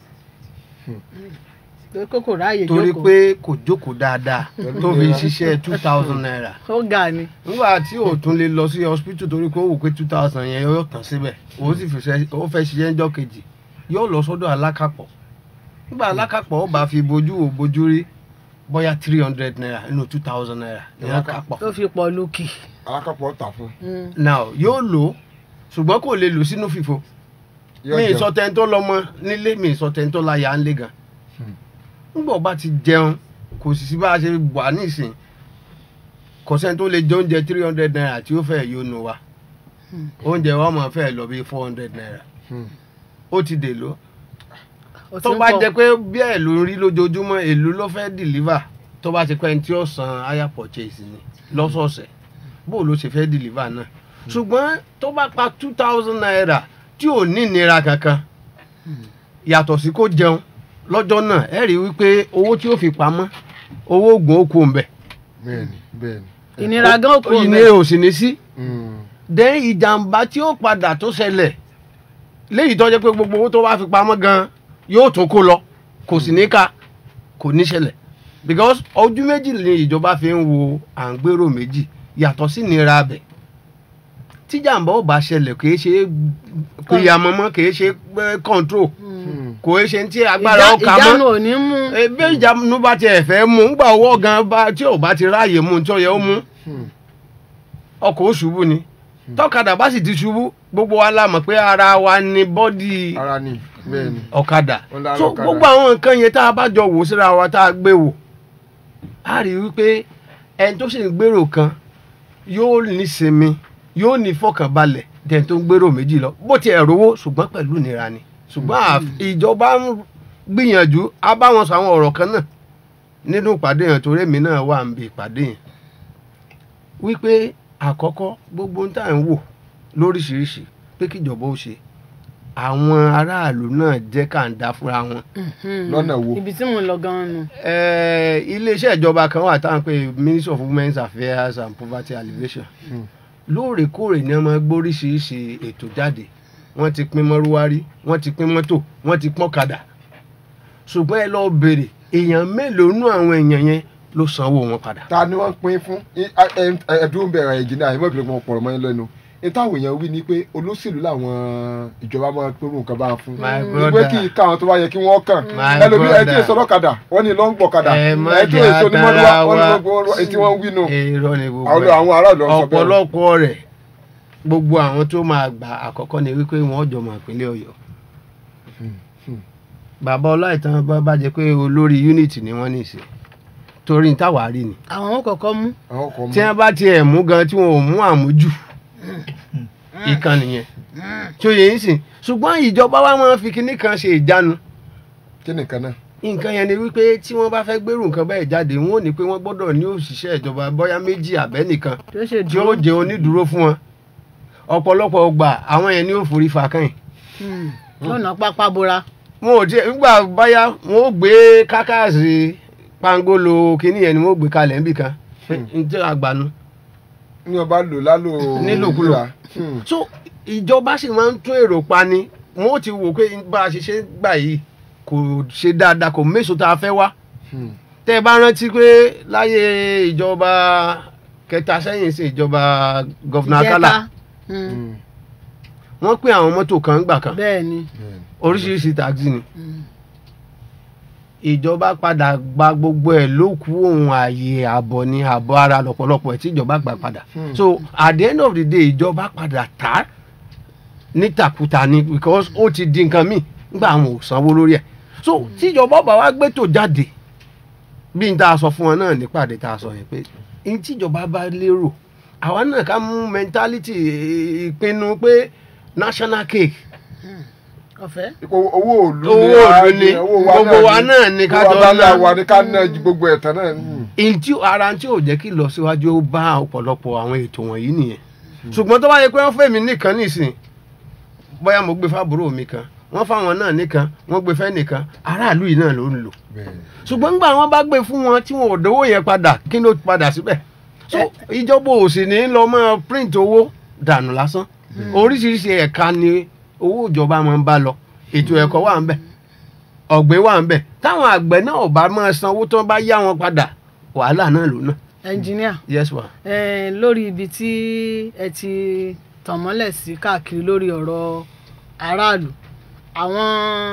torí kókò ráàyè torí jókòó pé kò jókòó dáadáa tó fi ṣiṣẹ́ two thousand naira ó ga ni. nígbà tí ò tún lè lọ sí hospital torí pé ó wò pé two thousand yẹn yóò tán síbẹ̀ ó sì fi ṣe- ó fẹ́ ṣiṣẹ́ ńjọ́ kejì yóò lọ sọ́dọ̀ alákàpọ̀ nígbà alákàpọ̀ ó bá fi bojú wò bojú rí bóyá three hundred naira nínú two thousand naira ní alákàpọ̀ tó fi pọ̀ lókì. alákàpọ̀ tà fún now yóò lò ó ṣùgbọ́n kò lè lò sínú fìfo yóò mi jẹun. ìsọ tẹ́ni tó lọ́mọ nílé mi ìsọ tẹ́ni tó láyà ńlé gan nígbà bá ti jẹun kò sì sí bá a ṣe wà nísìn kò sẹ́ni tó lè jẹ oúnjẹ three hundred naira tí ó fẹ́ yóò nu wa oúnjẹ wa máa fẹ́ lọ bí four hundred naira Hmm. ó ti dè ló ó ti tó ń bá pọ̀. jẹ pé bí ẹ̀ ló ń rí lójoojúmọ́ èlò ló fẹ́ deliver tó bá ti pẹ́ ní tí ó san higher purchase ni lọ́sọ̀ọ̀sẹ̀ bó ló ṣe fẹ́ deliver náà ṣùgbọ́n tó bá pa two thousand naira tí ò ní ìnira kankan yàtọ̀ sí kó jẹun lọ́jọ́ náà ẹ rí i wípé owó tí ó fi pamọ́ owó oògùn ó kú ń bẹ̀ bẹ́ẹ̀ni bẹ́ẹ̀ni. ìnira gan kò ìnira ò sì ní sí Hmm. dẹ́n ìjàmbá tí ó padà tó ṣẹlẹ̀ léyìí tó jẹ́ pé gbogbo owó tó bá fi pamọ́ gan yóò tún kó lọ kò sì ní ká kò ní ṣẹlẹ̀ because ojú méjì ni ìjọba fi ń wo à ń gbèrò méjì yàtọ̀ sí nira abẹ tíjàmbá ò bá ṣẹlẹ̀ kì í ṣe kìyàmọ́mọ́ kì í ṣe control kò í ṣe tí agbára Ìjà- ọkà ìjánu mọ́ ò ní mú ebe ìjánu bá tiẹ̀ fẹ́ mú ńgbà ọwọ́ gan bá tí ò bá ti ráàyè mú tí ó yẹ ó mú ọkọ̀ ó ṣubú ni tọ́kadà bá sì ti ṣubú gbogbo wa la mọ̀ pé ara wa ni bọ́dì ara ni bẹ́ẹ̀ ni ọ̀kadà Ó lára so ọ̀kadà. gbogbo àwọn nǹkan yẹn tá a bá jọ wò síra wa tá a gbé wò a rí i wípé ẹni tó sì ń gbèrò kan yóò ní sinmi yóò ní fọkànbalẹ̀ dẹ̀ tó ń gbèrò méjì lọ bó ti ẹ̀ rówó ṣùgbọ́n pẹ̀lú ìnira ni ṣùgbọ́n àf- ìjọba ń gbìyànjú a bá wọn sọ àwọn ọ̀rọ̀ kan náà nínú ìpàdé yẹn torí èmi náà wà ń bi ìpàdé yẹn wípé àkọ́kọ́ gbogbo ń tà ń wò lóríṣiríṣi pé kíjọba ó ṣe àwọn aráàlú náà jẹ́ kàńdá fúnra wọn lọ́nà wo ibi tí mo lọ gan-an nu. Eh, iléeṣẹ́ ìjọba kan wà táwọn pé ministry of women's affairs and poverty alleviation lóòrèkóòrè ni wọ́n máa gbóríṣiríṣi ètò jáde wọ́n ti pín mọ́rúwárí wọ́n ti pín mọ́tò wọ́n ti pọ́n kadà ṣùgbọ́n ẹ lọ́ọ́ béèrè èèyàn mélòó nú àwọn èèyàn yẹn ló sanwó wọn padà. ta ni wọ́n pín fún I- a- ẹ- ẹ- ẹdún bẹ̀rẹ̀ ìjìnlẹ̀ àyẹ̀mọ́ ìpínlẹ̀ wọn pọ̀rọ̀ mọ́ yín lẹ́nu ní táwọn èèyàn wí ni pé olóṣèlú làwọn ìjọba máa pín irú nǹkan bá wọn fún My ìgbé brother. kí káwọn tó bá yẹ kí wọ́n kàn My ẹlòmí ẹ tí brother. èso ọlọ́kadà wọ́n ní lọ́n gbọ̀kadà ẹ má ẹ tí jẹ́ èso onímọ̀lúwà àtàrà wọ́n ní wa lọ́gbọ̀n ètí wọ́n ń wí nù èrò ni gbogbo àwọn ẹ̀. àwọn aráàlú ọ̀sán bẹ́ẹ̀ ọ̀pọ̀lọpọ̀ rẹ̀ gbogbo àwọn tó máa gbà àkọ́kọ́ ni wípé wọ́n jọ mọ̀ ìpínlẹ̀ ọ̀yọ́ bàbá ọláìtàn bá bá jẹ́ pé olórí unity ni wọ́n ní í ṣe torí ní táwa rí ni àwọn ò kọ́kọ́ mú. àwọn kan tí wọ́n bá tiẹ̀ mú gan tí wọ́n ò mú àmújù ìkan nìyẹn tí ó yẹ yín sìn ṣùgbọ́n ìjọba wa máa ń fi kinní kan ṣe ìjánu kí nìkan náà nǹkan yẹn ni wípé tí wọ́n bá fẹ́ gbèrú nǹkan bẹ́ẹ̀ jáde wọ́n ò ní pé wọ́n gbọ́dọ̀ ní òṣìṣẹ́ ìjọba bóyá méjì àbẹ́nìkan tí ó ṣe tí ó dúró. jẹ onídùúró fún wọn ọ̀pọ̀lọpọ̀ ọgbà àwọn yẹn ní ó forí fa kàn yín Hmm. lọ́nà pápá bora. wọn ò tiẹ̀ nígbà báyá wọn ò gbé kákàsì pangolo kínní yẹn ni wọn ò gbé kalẹ̀ níbì kan n tí àgbàánu ní ọba lò lálò Nílòkulò. ìlera. Hmm. so ìjọba sì máa ń tún èrò pa ni wọn ò ti wò pé bá a ṣe ṣe gbà yìí kò ṣe dáadáa kò méso tá a fẹ́ wá Hmm. tẹ́ ẹ bá rántí pé láyé ìjọba kẹta sẹ́yìn sí ìjọba gọ́fìnà Akálà Ìjẹta. Hmm. Hmm. wọ́n pín àwọn mọ́tò kan gbà kan bẹ́ẹ̀ ni. oríṣiríṣi taxi ni Hmm. ìjọba padà gba gbogbo ẹ̀ ló kú ohun ààyè ààbọ̀ ní ààbọ̀ ara lọ́pọ̀lọpọ̀ ẹ̀ tí ìjọba gbà padà so at the end of the day ìjọba padà tà á nítakùtà ni because ó ti di nǹkan míì nígbà àwọn ò sanwó lórí ẹ̀ so tíjọba ọba wa gbé tó jáde bí n ta sọ fún wọn náà nípàdé ta sọ yẹn pé n tíjọba bá lérò àwa náà ká mú mentality eh, ìpinnu pé national cake ọ̀fẹ́. Ipò- owó òlu Owó òlu ni. Gbogbo wa náà ni ká jọ owó abala ná. wa ni ká ná ju gbogbo ẹ̀tàn náà Hmm. ntí ara tí ò jẹ́ kí lọ síwájú ó bá ọ̀pọ̀lọpọ̀ àwọn ètò wọ̀nyí nìyẹn ṣùgbọ́n tó bá yẹ pé wọ́n fẹ́ mi nìkan nísìn bóyá mo gbé fábúrò mi kan wọ́n fáwọn náà nìkan wọ́n gbé fẹ́ nìkan aráàlú yìí náà ló ń lò Bẹ́ẹ̀ni. ṣùgbọ́n nígbà wọn bá gbé fún wọn tí wọn ò dówó yẹn padà kí ló padà síbẹ̀ so ìjọba ò sì ní lọ mọ́ print owó dànù lásán oríṣiríṣi ẹ̀ka ni owó ìjọba máa ń bá lọ ètò ẹ̀kọ́ wà ń bẹ̀ ọ̀gbìn wà ń bẹ̀ táwọn àgbẹ̀ náà ò bá máa sanwó tó bá yá wọn padà wàhálà náà ló náà ẹnjìníà yes ma. eh, lórí ibi tí ẹ ti tàn mọ́lẹ̀ sí káàkiri lórí ọ̀rọ̀ aráàlú àwọn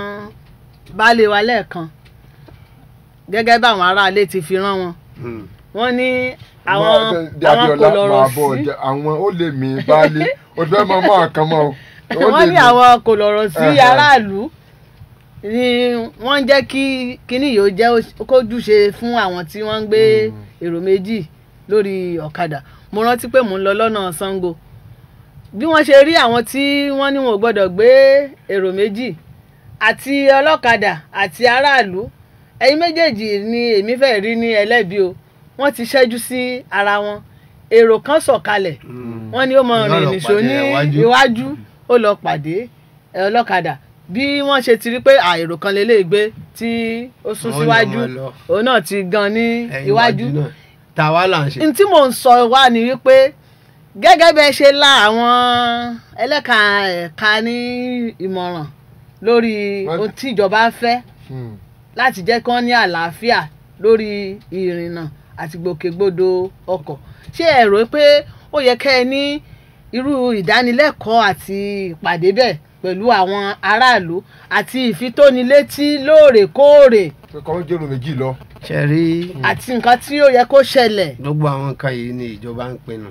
baálé wa lẹ́ẹ̀kan gẹ́gẹ́ báwọn aráalé ti fi rán wọn Mm. wọ́n ní àwọn Wọ́n- Dé àwọn Abíọ́lá kò lọ́rọ̀ máa bọ̀ sí ọjà àwọn ó lè mí baálé o ti fẹ́ mọ mọ́ àkàn mọ́ o. Ó wọ́n lè ní mí. àwọn kò lọ́rọ̀ sí Ẹhẹ́. aráàlú ni wọ́n jẹ́ kí kíní yìí ó jẹ́ kójúṣe fún àwọn tí wọ́n ń gbé èrò méjì lórí ọ̀kadà mo rántí pé mò ń lọ lọ́nà Ṣàngó bí wọ́n ṣe rí àwọn tí wọ́n ní wọn ò gbọ́dọ̀ gbé èrò méjì àti ọlọ́kadà àti aráàlú ẹ̀yin méjèèjì ni èmi fẹ́ rí ní ẹlẹ́bi o wọ́n ti ṣẹ́jú sí ara wọn èrò kan sọ̀kalẹ̀ wọ́n ní ó mọ Yóò lọ rìn nìṣó ní pàdé iwájú. iwájú ó lọ pàdé ẹ, ọlọ́kadà bí wọ́n ṣe ti rí pé àìrò kan lélẹ́ gbé tí ó sún Wọ́n síwájú yàn wọ́n lọ. òun náà ti gan ní Ẹ̀yìn iwájú náà tàwa là ń ṣe. n tí mò ń sọ wá ni wípé gẹ́gẹ́ bẹ́ẹ̀ ṣe la àwọn ẹlẹ́ka ẹ̀ka ní ìmọ̀ràn lórí Wọ́n- ohun tí ìjọba fẹ́ Hmm. láti jẹ́ kí wọ́n ní àlàáfíà lórí ìrìnnà àti gbòkègbodò ọkọ̀ ṣé ẹ rò pé ó yẹ kẹ́ ẹ ní irú ìdánilẹ́kọ̀ọ́ àti ìpàdé bẹ́ẹ̀ pẹ̀lú àwọn aráàlú àti ìfitónilétí lóòrèkóòrè pé kọ́ ń jẹ́rù méjì lọ. ṣe rí àti nǹkan tí ó yẹ kó ṣẹlẹ̀. gbogbo àwọn nǹkan yìí ni ìjọba ń pinnu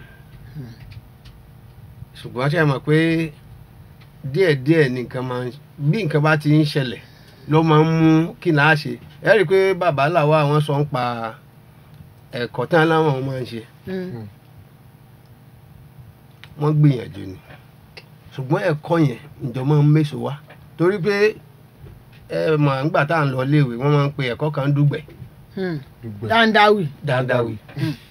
ṣùgbọ́n ṣe mọ̀ pé díẹ̀díẹ̀ ni nǹkan máa ń bí nǹkan bá ti ń ṣẹlẹ̀ ló máa ń mú kí n láà ṣe ẹ rí i pé bàbá làwa àwọn sọ ń pa ẹ̀kọ́ tán láwọn máa ń ṣe Mm. wọ́n gbìyànjú ni ṣùgbọ́n ẹ̀kọ́ yẹn ìjọba ń méso wá torí pé ẹ mọ̀ nígbà tá à ń lọ iléèwé wọ́n máa ń pe ẹ̀kọ́ kan dùgbẹ̀ Mm. dùgbẹ́ dáńdáwì dáadáa wì.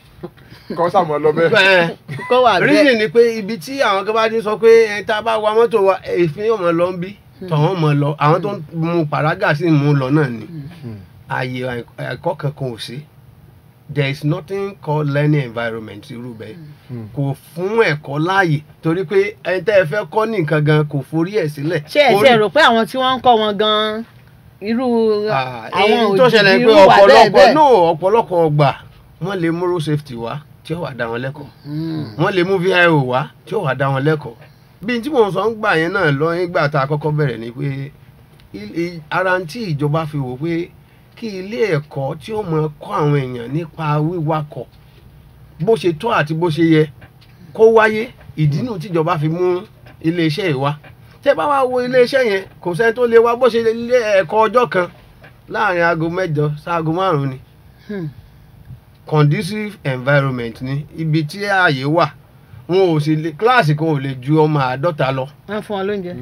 kọ́ sàmọ́ lọ bẹ́ẹ̀. bẹ́ẹ̀ kó wà bẹ́ẹ̀. reason ni pé ibi tí àwọn kan bá ti sọ pé ẹ tá a bá wa mọ́tò wa èéfín yóò mọ̀ lọ ń bí tọ̀wọ́n mọ̀ lọ àwọn tó ń mu pàrágà sí mú lọ náà ni ààyè ẹ̀kọ́ kankan ò sí there is nothing called learning environment irú bẹ́ẹ̀ kò fún ẹ̀kọ́ láàyè torí pé ẹni tẹ́ ẹ fẹ́ kọ́ ní nǹkan gan kò forí ẹ̀ sílẹ̀. ṣé ẹ ti Orí- ẹ̀ rò pé àwọn tí wọ́n ń kọ́ wọn gan-an irú Ah, àwọn èyí tó ṣẹlẹ̀ òjijì pé irú wà bẹ́ẹ̀ ọ̀pọ̀lọpọ̀ bẹ́ẹ̀. no ọ̀pọ̀lọpọ̀ ọgbà wọ́n lè mú road safety wá tí ó wà dá wọn lẹ́kọ̀ọ́ Mm. wọ́n lè mú vio wá tí ó wà dá wọn lẹ́kọ̀ọ́ bí n tí mò ń sọ ń gbà yẹn náà lọ nígbà tá a kọ́kọ́ bẹ̀rẹ̀ ni pé il- i- ara ń tí ìjọba fi wò pé kí ilé ẹ̀kọ́ tí ó mọ kọ́ àwọn èèyàn nípa wíwakọ̀ bó ṣe tọ́ àti bó ṣe yẹ kó wáyé ìdí nù tíjọba fi mú iléeṣẹ́ yìí wá tẹ́ bá wá wo iléeṣẹ́ yẹn kò sẹ́ni tó lè wá bó ṣe lè ilé ẹ̀kọ́ ọjọ́ kan láàrin aago mẹ́jọ sáago márùn-ún ni Hmm. conducive environment ni ibi tí ààyè wà wọn ò sì lè kíláàsì kan ò lè ju ọmọ àádọ́ta lọ wọ́n fún wọn lóúnjẹ.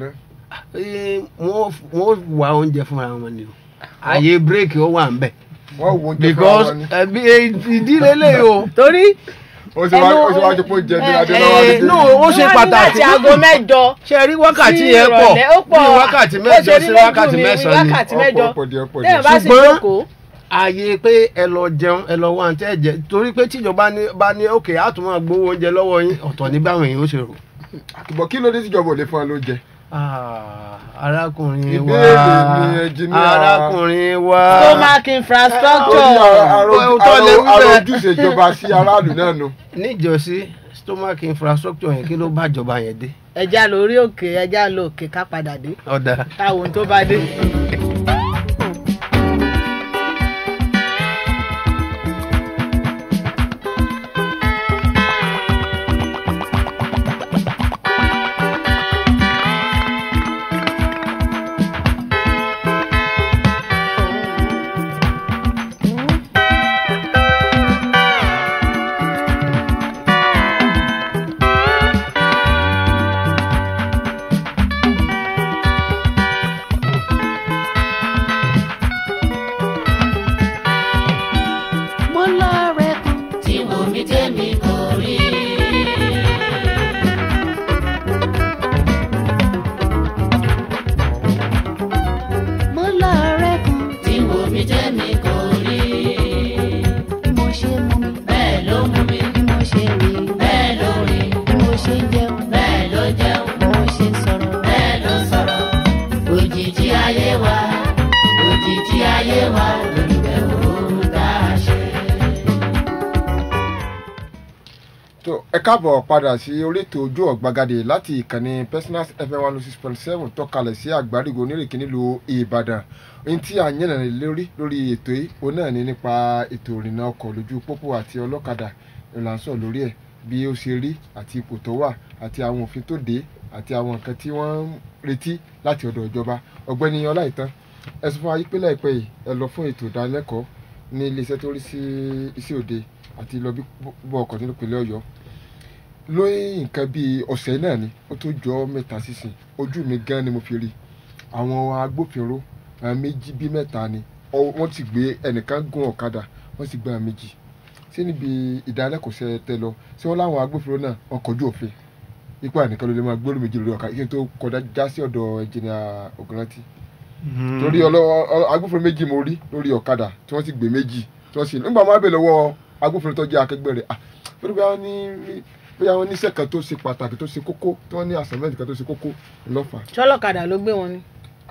Eh, wọ́n wọ́n wá oúnjẹ fúnra wọn ni o ààyè bírèkì ó wà ń bẹ̀ wọ́n wo oúnjẹ fún because ara ni. ẹbí ìdílé lè o torí ó sì wá ó sì wá jẹ́ pé ó jẹ ní adé lọ́wọ́ Eh, adé. no ó ṣe wọ́n ní pàtàkì láti aago mẹ́jọ ṣe rí wákàtí sí yẹn pọ̀ ìrọ̀lẹ́, ó pọ̀ bí wákàtí bó mẹ́jọ ṣe rí sí lójú wákàtí mi, mẹ́sàn-án ni wákàtí mẹ́jọ ọ̀pọ̀ díẹ̀ ọ̀pọ̀ téèyàn díẹ̀. bá sì Ṣùgbọ́n- jókòó ààyè pé ẹ lọ jẹun ẹ lọ wá àǹtí ẹ jẹ torí pé tíjọba ní bá ní òkè á tún máa gbowó oúnjẹ lọ́wọ́ yín ọ̀tọ̀ ní báwọn èèyàn ó ṣe rò. àkìbọ̀ kí ló dé tíjọba ò lè fún ẹ lóúnjẹ. Ah, arákùnrin wa Ìbéèrè ni ẹnjìníà. arákùnrin wa stomach ó infrastructure ní Òótọ́ lẹ wí bẹ́ẹ̀. àròjúṣe ìjọba sí aráàlú náà nu. níjọ́sí stomach infrastructure yẹn kí ló bá ìjọba yẹn dé ẹja lórí òkè ẹja lọ òkè ká padà dé ọ̀dà táwọn ohun tó bá dé. mo lọ́ọ̀rẹ́ kan tí wò mí tẹ́mi kò rí. mo lọ́ọ̀rẹ́ kan tí wò mí tẹ́mi kò rí. bí mo ṣe mú mi bẹ́ẹ̀ ló mú mi bí mo ṣe rìn bẹ́ẹ̀ ló rìn bí mo ṣe jẹun bẹ́ẹ̀ ló jẹun bí mo ṣe sọ̀rọ̀ bẹ́ẹ̀ ló sọ̀rọ̀ òjijì ayé wa òjijì ayé wa olùbẹ̀wò tá a ṣe. tó ẹ káàbọ̀ padà sí orí ètò ojú ọ̀gbagadè láti ìkànnì personal fm one oh six point seven tọ́kalẹ̀ sí àgbárígo onírèké nílùú ìbàdàn ohun tí a yànnà lórí lórí ètò yìí òun náà ní nípa ètò ìrìnnà ọkọ̀ lójú pópó àti ọlọ́kadà ìlànsọ̀ lórí ẹ̀ bí ó ṣe rí àti ipò tó wà àti àwọn òfin tó dé àti àwọn nǹkan tí wọ́n ń retí láti ọ̀dọ̀ ìjọba ọ̀gbẹ́ni ọláìtàn ẹ sọ fún wa pé láìpẹ́ yìí ẹ lọ fún ètò ìdánilẹ́kọ̀ọ́ ní iléeṣẹ́ tó rí sí iṣẹ́ òde àti lọ bí bọ́ ọkọ̀ nínú ìpínlẹ̀ ọ̀yọ́ lóyún nǹkan bíi ọ̀sẹ̀ náà ni ó tó jọ mẹ́ta sísìn ojú mi gan ni mo fi rí àwọn agbófinró àwọn méjì bíi mẹ́ta ni ọ- wọ́n ti gbé ẹnìkan gún ọ̀kadà wọ́n sì gbé àwọn méjì sí níbi ìdálẹ́kọ̀ọ́sẹ̀ tẹ lọ sí wọ́n láwọn agbófinró náà wọ́n kọjú òfin ipá nìkan ló lè máa gbóòrò méjì lórí ọ̀kadà kí n tó kọjá já sí ọ̀dọ̀ ẹnjìnìà ògùnrántí torí ọlọ́wọ́ ọ- agbófinró méjì mo rí lórí ọ̀kadà tí wọ́n sì gbé méjì tí wọ́n sì nígbà máa bẹ̀ lọ́wọ́ agbófinró tó jẹ́ akẹgbẹ́ rẹ̀ ah torí bóyá wọ́n ní bóyá wọ́n níṣẹ́ kan tó ṣe pàtàkì tó ṣe kókó tí wọ́n ní assignment kan tó ṣe kókó ńlọ́fà ṣọlọ́kadà ló gbé wọn ni.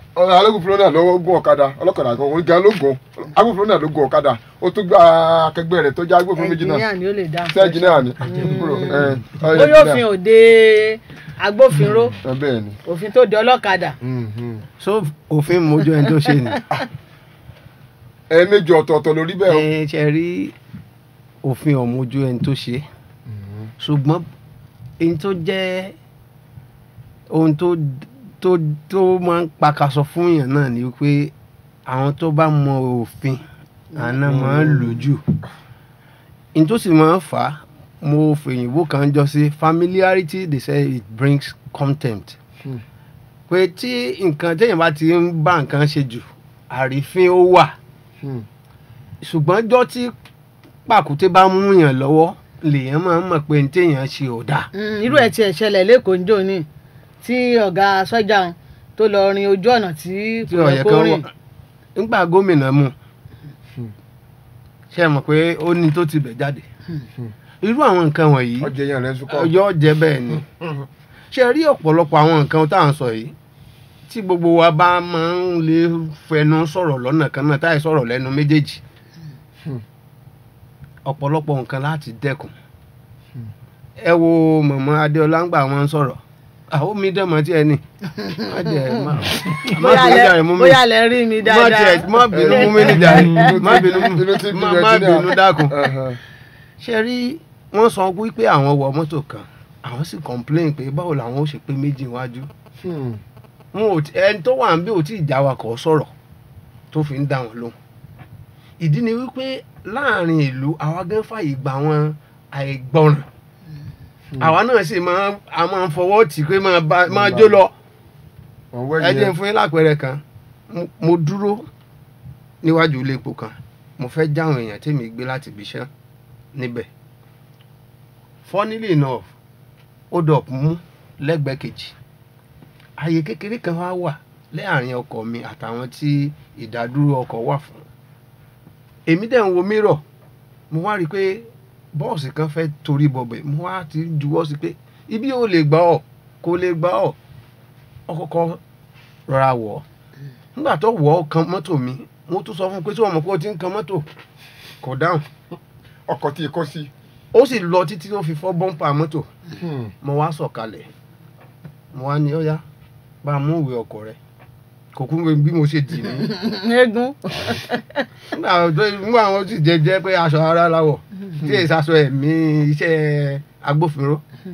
ọ̀rọ̀ alágùnfúnlọ́ náà ló gún ọ̀kadà ọlọ́kadà kan òun gan ló gùn agbófinró náà ló gùn ọ̀kadà ó tún gba akẹgbẹ́ rẹ̀ tó jẹ́ agbófinró méjì náà ẹnjìníà ni ó lè dá ṣé ẹnjìníà ni Àjẹkúrò, ẹ, ọ, bóyá ẹnjìníà. òfin òde agbófinró Ẹ, bẹ́ẹ̀ ni òfin tó de ọlọ́kadà Mhm. so òfin mojú ẹni tó ṣe ni ẹ̀ẹ̀mejì ọ̀tọ̀ọ̀tọ̀ lórí bẹ́ẹ̀ o. ẹ ṣe rí òfin ọ̀mojú ẹni tó ṣe ṣùgbọ́n ẹni tó jẹ́ ohun tó tó tó máa ń pakasọ fún èèyàn náà ni pé àwọn tó bá mọ òfin àná máa ń lò jù ẹni tó sì máa ń fà á mo fèyìnbó kan jọ sí familiarity they say it brings contempt Hmm. pé tí nǹkan téèyàn bá ti ń bá nǹkan ṣe jù àrífín ó wà Hmm. ṣùgbọ́n jọ́ tí pàkúté bá mú yàn lọ́wọ́ lèèyàn máa ń mọ̀ pé ní téèyàn ṣe ò dáa. Mm, irú ẹ̀ tiẹ̀ ṣẹlẹ̀ lẹ́kọ̀ọ́ ń jò ní tí ọ̀gá sọ́jà ń tó lọ rin ojú ọ̀nà tí tí kò yẹ ọ̀yẹ́ kó kan rìn wọ̀ nígbà gómìnà mu ṣe mọ̀ pé ó ní tó ti bẹ̀ jáde irú àwọn nǹkan wọ̀nyí ọjọ́ yẹn rẹ̀ ń sukọ́. ọjọ́ jẹ́ bẹ́ẹ̀ ni ṣe rí ọ̀pọ̀lọpọ̀ àwọn nǹkan tá à ń sọ yìí tí gbogbo wa bá máa ń lè fẹnu sọ̀rọ̀ lọ́nà kan náà táì sọ̀rọ̀ lẹ́nu méjèèjì ọ̀pọ̀lọpọ̀ nǹkan láti dẹ́kun ẹ wo mọ̀mọ́ adéọlá ń gbà wọn sọ̀rọ̀ àwọn mi dẹ̀ mọ́ tí ẹ ní má jẹ́ má má bóyá bínú lẹ jàre mú mi bóyá lẹ rí mi má dáadáa tiẹ̀ má bínú mú mi ní jàre má bínú Inú ti bí má rẹ̀ má jìnnà. bínú dákun Ẹ̀hẹ̀. ṣe rí wọ́n sọ wípé àwọn wọ mọ́tò kan àwọn sì complain pé báwo làwọn ó ṣe pé méjì wájú Hmm. wọn ò tí- ẹni tó wà ń bí ò tí ì já wa kọ́ sọ̀rọ̀ tó fi ń dá wọn lóhùn ìdí ni wípé láàrin ìlú àwa gan fàyè gba wọn àìgbọràn àwa náà sì máa a máa ń fọwọ́ tì pé máa bá máa jó lọ Wọ́n wẹ̀ ẹ jẹ́ nìyẹn. n fún yín lápẹẹrẹ kan Mo- mo dúró níwájú ilé epo kan mo fẹ́ jáwọn èèyàn tèmi gbé láti ibi iṣẹ́ níbẹ̀ funnily enough ó dọ̀ mú lẹ́gbẹ̀ẹ́ kejì ààyè kékeré kan wá wà láàrin ọkọ̀ mi àtàwọn tí ìdádúró ọkọ̀ wà fún èmi dẹ̀ ń wo mírọ̀ mo wá rí i pé bọ́ọ̀sì kan fẹ́ torí bọ̀bẹ̀ mo wá ti juwọ́ sí pé ibi ò lè gbà ọ́ kò lè gbà ọ́ ọkọ̀ọ̀kọ̀ rọra wọ̀ ọ́ nígbà tó wọ̀ ọ́ kan mọ́tò mi mo tún sọ fún un pé tí wọ́n mọ̀ pé ó ti ń kan mọ́tò kò dáhùn ọkọ̀ tí kò sí. ó sì lọ títí tó fi fọ́ bọ́ńpà mọ́tò Hmm. mo wá sọ̀kalẹ̀ mo wá ní ọ̀yá bá a mú ìwé ọkọ̀ rẹ̀ kò kú bí mo ṣe dì mí eégún nígbà tó nígbà wọn sì jẹ jẹ pé aṣọ ara láwọ̀ tí èsì aṣọ ẹ̀mí iṣẹ́ agbófinró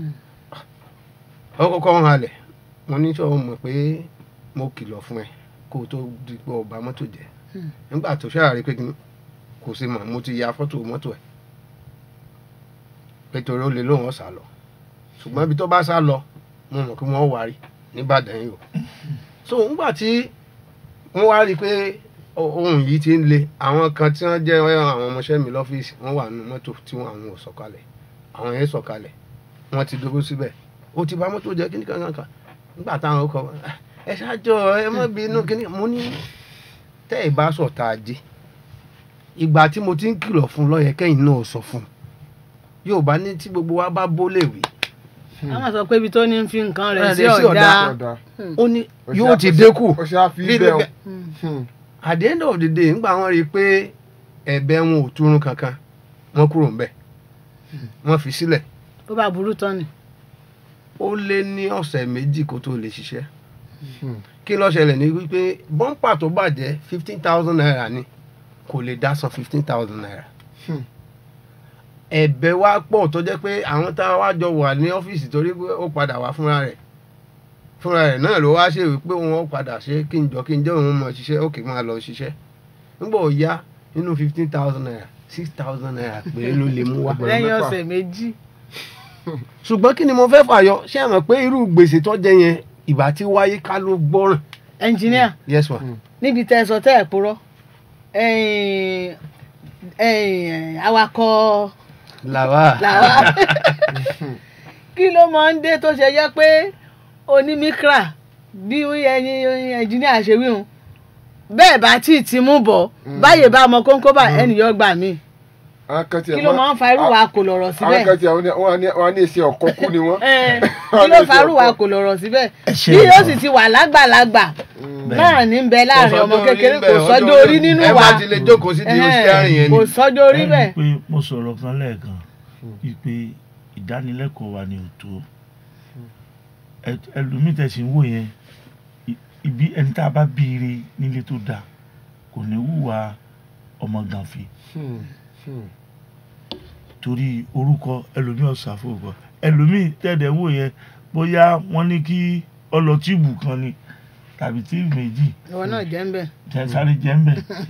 ó kọ́kọ́ ń halẹ̀ mo ní sọ mọ̀ pé mo kìlọ̀ fún ẹ kó o tó di pé ọba mọ́tò jẹ́ nígbà tó ṣàárẹ̀ pé kí- kò sí mọ̀ mo ti ya fọ́tò mọ́tò ẹ̀ pé torí ó lè lóun ọ̀sà lọ ṣùgbọ́n ibi tó bá sá lọ mo mọ̀ pé wọ́n wárí nìbàdàn yìí o so nígbà tí wọ́n wá rí i pé o- ohun yìí ti ń le àwọn kan tí wọ́n jẹ́ àwọn ọmọọṣẹ́ mi lọ́fíìsì wọ́n wà nínú mọ́tò tí wọ́n àwọn ò sọ̀kalẹ̀ àwọn yẹn sọ̀kalẹ̀ wọ́n ti dúró síbẹ̀ ó ti bà mọ́tò jẹ́ kíní kankan kan nígbà táwọn ó kọ "Ah, ẹ ṣáájọ ẹ má bínú kíní mo ní tẹ́ ẹ bá sọ̀tà ajé ìgbà tí mo ti ń kìlọ̀ fún lọ́yẹ kẹ́yìn náà sọ fún yóò bá ní tí gbogbo wa bá bó lè wí a máa sọ pé ibi tó ní ń fi nǹkan rẹ̀ Rẹ̀ sí sí ọ̀dà ọ̀dà. ó ní Ó ṣe yóò á- ti ó ṣe- dínkù ó ṣe á fi bí bẹ́ẹ̀ o. lóge- Hmm. at the end of the day ńgbà wọn rí i pé ẹ̀bẹ̀ wọn ò túrun kankan wọn kúrò ńbẹ̀ wọn fi sílẹ̀ tó bá burú tán ni ó lé ní ọ̀sẹ̀ méjì kó tó lè ṣiṣẹ́ Hmm. kí ló ṣẹlẹ̀ ní wípé bọ́ńpà tó bàjẹ́ fifteen thousand naira ni kò lè dá san fifteen thousand naira Hmm. ẹ̀bẹ̀ wa pọ̀ tó jẹ́ pé àwọn tá a wá jọ wà ní ọ́fíìsì torí pé ó padà wá fúnra rẹ̀ fúnra rẹ̀ náà ló wá ṣe wípé òun ó padà ṣe kí n jọ kí n jẹ́ òun mọ̀ ṣiṣẹ́ òkè máa lọ ṣiṣẹ́ nígbà ó yá nínú fifteen thousand naira six thousand naira péré ló lè mú wá Ẹgbẹ̀rún lẹ́yìn mẹ́fà. ọ̀sẹ̀ méjì ṣùgbọ́n kí ni mo fẹ́ fàyọ ṣé ẹ mọ̀ pé irú gbèsè tó jẹ yẹn ìbá tí wáyé ká ló gbọ́ràn ẹnjìníà yes ma níbi tẹ́ ẹ sọ tẹ́ ẹ purọ́ ẹ̀yìn- ẹ̀yìn, awakọ̀ làwa làwa kí ló máa ń dé tó ṣe jẹ́ pé onímíkra bí ẹyin ẹnjìníà ṣe wí hun bẹ́ẹ̀ bá tí ì ti mú bọ̀ báyìí bá ọmọ kóńkó bá ẹnìyàn gbà mí àwọn kan tiẹ̀ kí ló máa ń fa irú wa kò lọ̀rọ̀ àwọn kan síbẹ̀ tiẹ̀ wọ́n ní- wọ́n á ní- wọ́n á ní èsì ọ̀kọ́ kú ni wọ́n. Eh, kí ló fa irú wa kò lọ̀rọ̀ síbẹ̀ Ẹ ṣe bí yóò ọ̀rọ̀. sì ti wà lágbàlagbà náà ní bẹ láàrin ọmọ kékeré kò sọ́jọ́ orí nínú ẹ wa bá ti lè jókòó sí ti Eh, steering yẹn kò ni. sọ́jọ́ orí Ẹ rí bẹ́ẹ̀ i pé mo sọ̀rọ̀ kan lẹ́ẹ̀kan wípé ìdánilẹ́kọ̀ọ́ wa ni ò tó Ẹ- ẹlòmíì tẹ̀sí ń wò yẹn i- ibi ẹni tá a bá bíire nílé tó dáa kò ní hùwà ọmọ gànfẹ́ Hmm, hmm. torí orúkọ ẹlòmíì ọ̀sà fòkọ ẹlòmíì tẹ̀dẹ̀ wò yẹn bóyá wọ́n ní kí ọlọ tíìbù kan ni tàbí tíìbù méjì ìwọ náà jẹ́ ń bẹ̀ jẹ sáré jẹ ń bẹ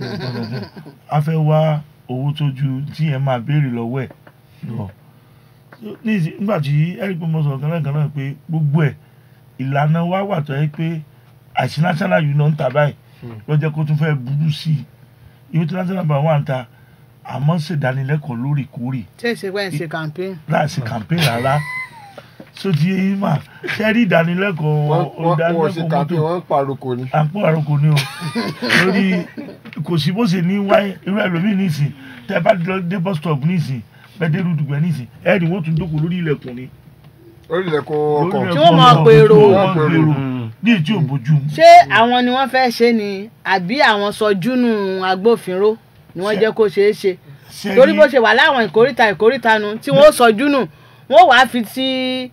a fẹ́ wá owó tó ju tí ẹ máa béèrè lọ́wọ́ ẹ̀ lọ níìsí- nígbà tí eric pé mo sọ̀rọ̀ kan lẹ́ẹ̀kan náà pé gbogbo ẹ̀ ìlànà wa wà tó yẹ pé àìsí national union ń ta báyìí lọ́jọ́ kó tún fẹ́ burú sí i ìwé tí national bank wà ń ta àmọ́ ṣèdánilẹ́kọ̀ọ́ lóòrèkóòrè tí èsì pẹ́ ń ṣe campaign láìsí campaign rárá sóti eyín mà ṣẹ́rí ìdánilẹ́kọ̀ọ́ wọ́n wọ́n wọ́n ṣe ìdánilẹ́kọ̀ọ́ kàpé mọ́tò wọ́n ń pàrokò ni. àpò àròkò ni o lórí kò sí bó ṣe ní wáyé irú ẹlòmíì nísìn tẹ bá lọ dé bus stop nísìn bẹ́ẹ̀ dé rúdùgbẹ́ nísìn ẹ ní wọ́n tún jókòó lórí ilẹ̀kùn ni. lórí ilẹ̀kùn lórí ọkọ̀. ilẹ̀kùn Tí wọ́n máa ọkọ̀ pèrò. tí wọ́n máa pèrò ní ètí òbójú mu. ṣé àwọn ni wọ́n fẹ́ ṣe ni àbí àwọn sọjúnù agbófinró ni wọ́n jẹ́ kó ṣeé ṣe Ṣé torí rí- bó ṣe wà láwọn ìkóríta ìkóríta nu tí wọ́n sọjúnù wọ́n wàá fi ti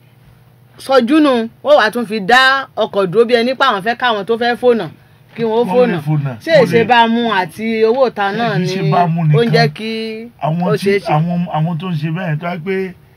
sọjúnù wọ́n wàá tún fi dá ọkọ̀ dúró bí ẹni pé àwọn fẹ́ káwọn tó fẹ́ fònà kí wọ́n Wọ́n lè fònà fònà. ṣé Wọ́n èṣe lè- bá mú àti owó ìta náà Kì í ni ṣe bá mú ó ń nìkan. jẹ́ kí ó àwọn tí ṣeé ṣe. àwọn àwọn tó ń ṣe bẹ́ẹ̀ tó wá pé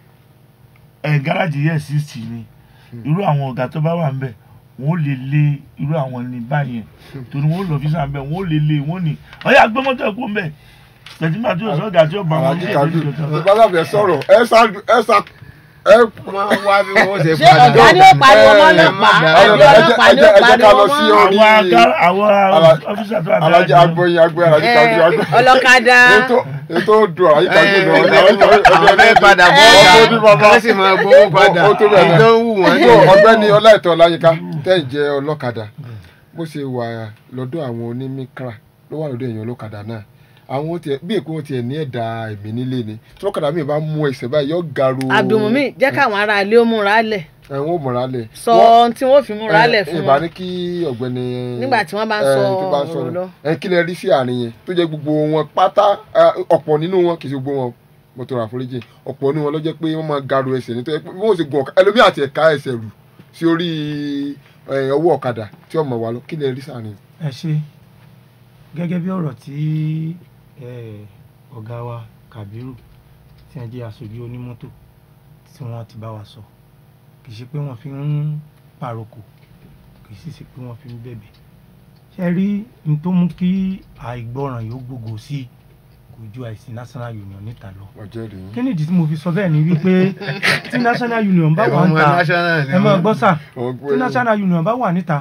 ẹ̀ gáràjì yẹ̀ sixty ni irú àwọn ọ̀gá tó bá wà ń bẹ̀ wọ́n lè lé irú àwọn ní báyẹn torí wọ́n lọ fi sàn bẹ̀ wọ́n lè lé wọ́n ní ọ̀yà gbé mọ́tò ẹ̀kọ́ ń bẹ̀ tẹ̀síma tí yóò sọ ọ̀gá tí yóò bá wọn alájí ní kájú èdè ìjọba. ìbálàbẹ̀ sọ̀rọ̀ ẹ sá ẹ sá ẹ máa wá bí wọ́n ṣe ṣé ọ̀gá ni ó pariwo mọ́ ọlọ́pàá àbí ọlọ́pàá ni ó ẹ jẹ́ ká pariwo lọ sí mọ́ orí àwọn agá- àwọn Ala- ọ́fíìsà tó wà alájí agbóyin agbóyin alájí kájú Eh, agbóyin. ọlọ́kadà ètò ètò dùn alájí kájú lọ. àwọn fẹ́ padà bọ́ Ọkọ̀ ọ̀gá ní bàbá. wọ́n sì máa gbowó padà Ó tó bẹ́ẹ̀ náà. ìdán wù wọ́n. tó ọ̀gbẹ́ni ọláìtọ́ ọláyínká tẹ́ ẹ̀ jẹ́ ọlọ́kadà bó ṣe wà lọ́dọ̀ àwọn onímíkra ló wà lọ́dọ̀ èèyàn ọlọ́kadà náà àwọn tiẹ̀ bí èkó wọn tiẹ̀ ní ẹ̀dá ẹ̀mí nílé ni tí ọlọ́kadà mi bá mú ẹsẹ̀ báyìí yọ garo Abdulmumi jẹ́ káwọn ará ilé ó múra lẹ̀ ẹ̀wọ̀n ò mọ̀ra lẹ̀ sọ ohun tí wọ́n fi múra lẹ̀ fún ìbá wọn ní kí ọ̀gbẹ́ni Nígbà tí wọ́n bá ń eh, sọ tó bá ń ọ̀rọ̀ sọ̀rọ̀. lọ. ẹ kí lẹ rí sí àárín yẹn tó jẹ́ gbogbo wọn pátá eh, ọ̀pọ̀ nínú wọn kì í ṣe gbogbo wọn mo tọrọ àforíjì ọ̀pọ̀ nínú wọn ló jẹ́ pé wọ́n máa garo ẹsẹ̀ ní tó yẹ pé bí wọ́n ṣe gun ọ̀kadà ẹlòmíì àti ẹ̀ka ẹsẹ̀ rù sí orí eh, ọwọ́ ọ̀kadà tí ọmọ wa lọ kí lẹ rí sáàrin ẹ ṣe gẹ́gẹ́ bí ọ̀rọ̀ tí eh, ọ̀gá wa Kàbírù tí wọ́n jẹ́ aṣojú onímọ́tò tí wọ́n ti bá wa sọ kì í ṣe pé wọ́n fi ń pàrokò kì í sì ṣe pé wọ́n fi ń bẹ̀bẹ̀ ṣe rí n tó mú kí àìgbọràn yóò gbogbo sí i kò ju àìsí national union níta lọ ọjọ́ rèé kí nìdí tí mo fi sọ bẹ́ẹ̀ ni wípé tí national union bá wà Ẹ̀wọ̀n níta national ni ẹ máa wọ́n. gbọ́ sà Wọ́n gbé- tí national union bá wà níta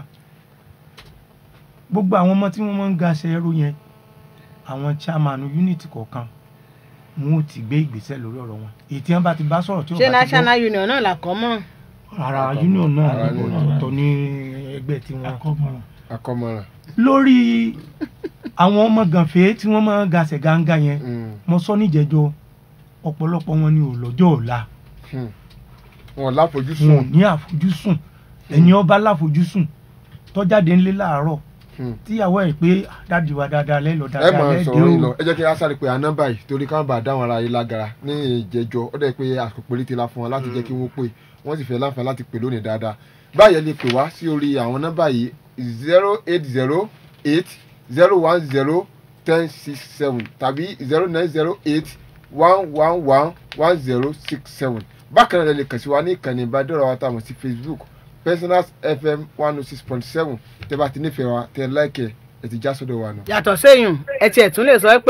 gbogbo àwọn ọmọ tí wọ́n máa ń ga aṣẹ ẹrú yẹn àwọn chairman unit kọ̀ọ̀kan wọn ò ti gbé ìgbésẹ̀ lórí ọ̀rọ̀ wọn èyí tí wọ́n bá ti bá sọ̀rọ̀ tí ṣé wọ́n bá ti gbọ́ national union náà là kọ́ mọ́ ara union náà Ara ní union. ọ̀tọ̀ ní ẹgbẹ́ tí wọ́n akọ́mọ̀ràn akọ́mọ̀ràn lórí àwọn ọmọ gànfẹ́ tí wọ́n máa ń ga aṣẹ gángá yẹn Mm, mo sọ níjẹjọ ọ̀pọ̀lọpọ̀ wọn ni ò lọ́jọ́ ọ̀la hmm. wọn wọn ò láfojúsùn ní àfojúsùn ẹ̀yin ọba láfojúsùn tọ́jáde ńlé láàárọ̀ Hmm. tíyàwó ẹ̀ pé dáàdi wa dáadáa lẹ́lọ ẹ dáadáa máa lẹ́dẹ̀ sọ̀rọ̀ yín lọ o ẹ jẹ́ kí a sáré pé àná báyìí torí káwọn bá dáwọn ara yìí lágara ní ìjẹ́jọ́ ó dẹ̀ pé àsìkò péréte la fún wọn láti jẹ́ kí wọ́n pè wọ́n sì fẹ́ láǹfààní láti pè lónìí dáadáa báyẹn lè pè wá sí orí àwọn nọ́mbà yìí zero eight zero eight zero one zero ten six seven tàbí zero nine zero eight one one one one zero six seven bákan náà lè lè kàn sí wa ní ìkànnì ìbádọ́rọ̀ wa táwọn sí Facebook Personals FM one oh six point seven tẹ́ bá ti nífẹ̀ẹ́ wa tẹ́ láìkẹ́ ẹ ti já sọ́dọ̀ wa nù. yàtọ̀ séyùn ẹ tiẹ̀ tún lè sọ pé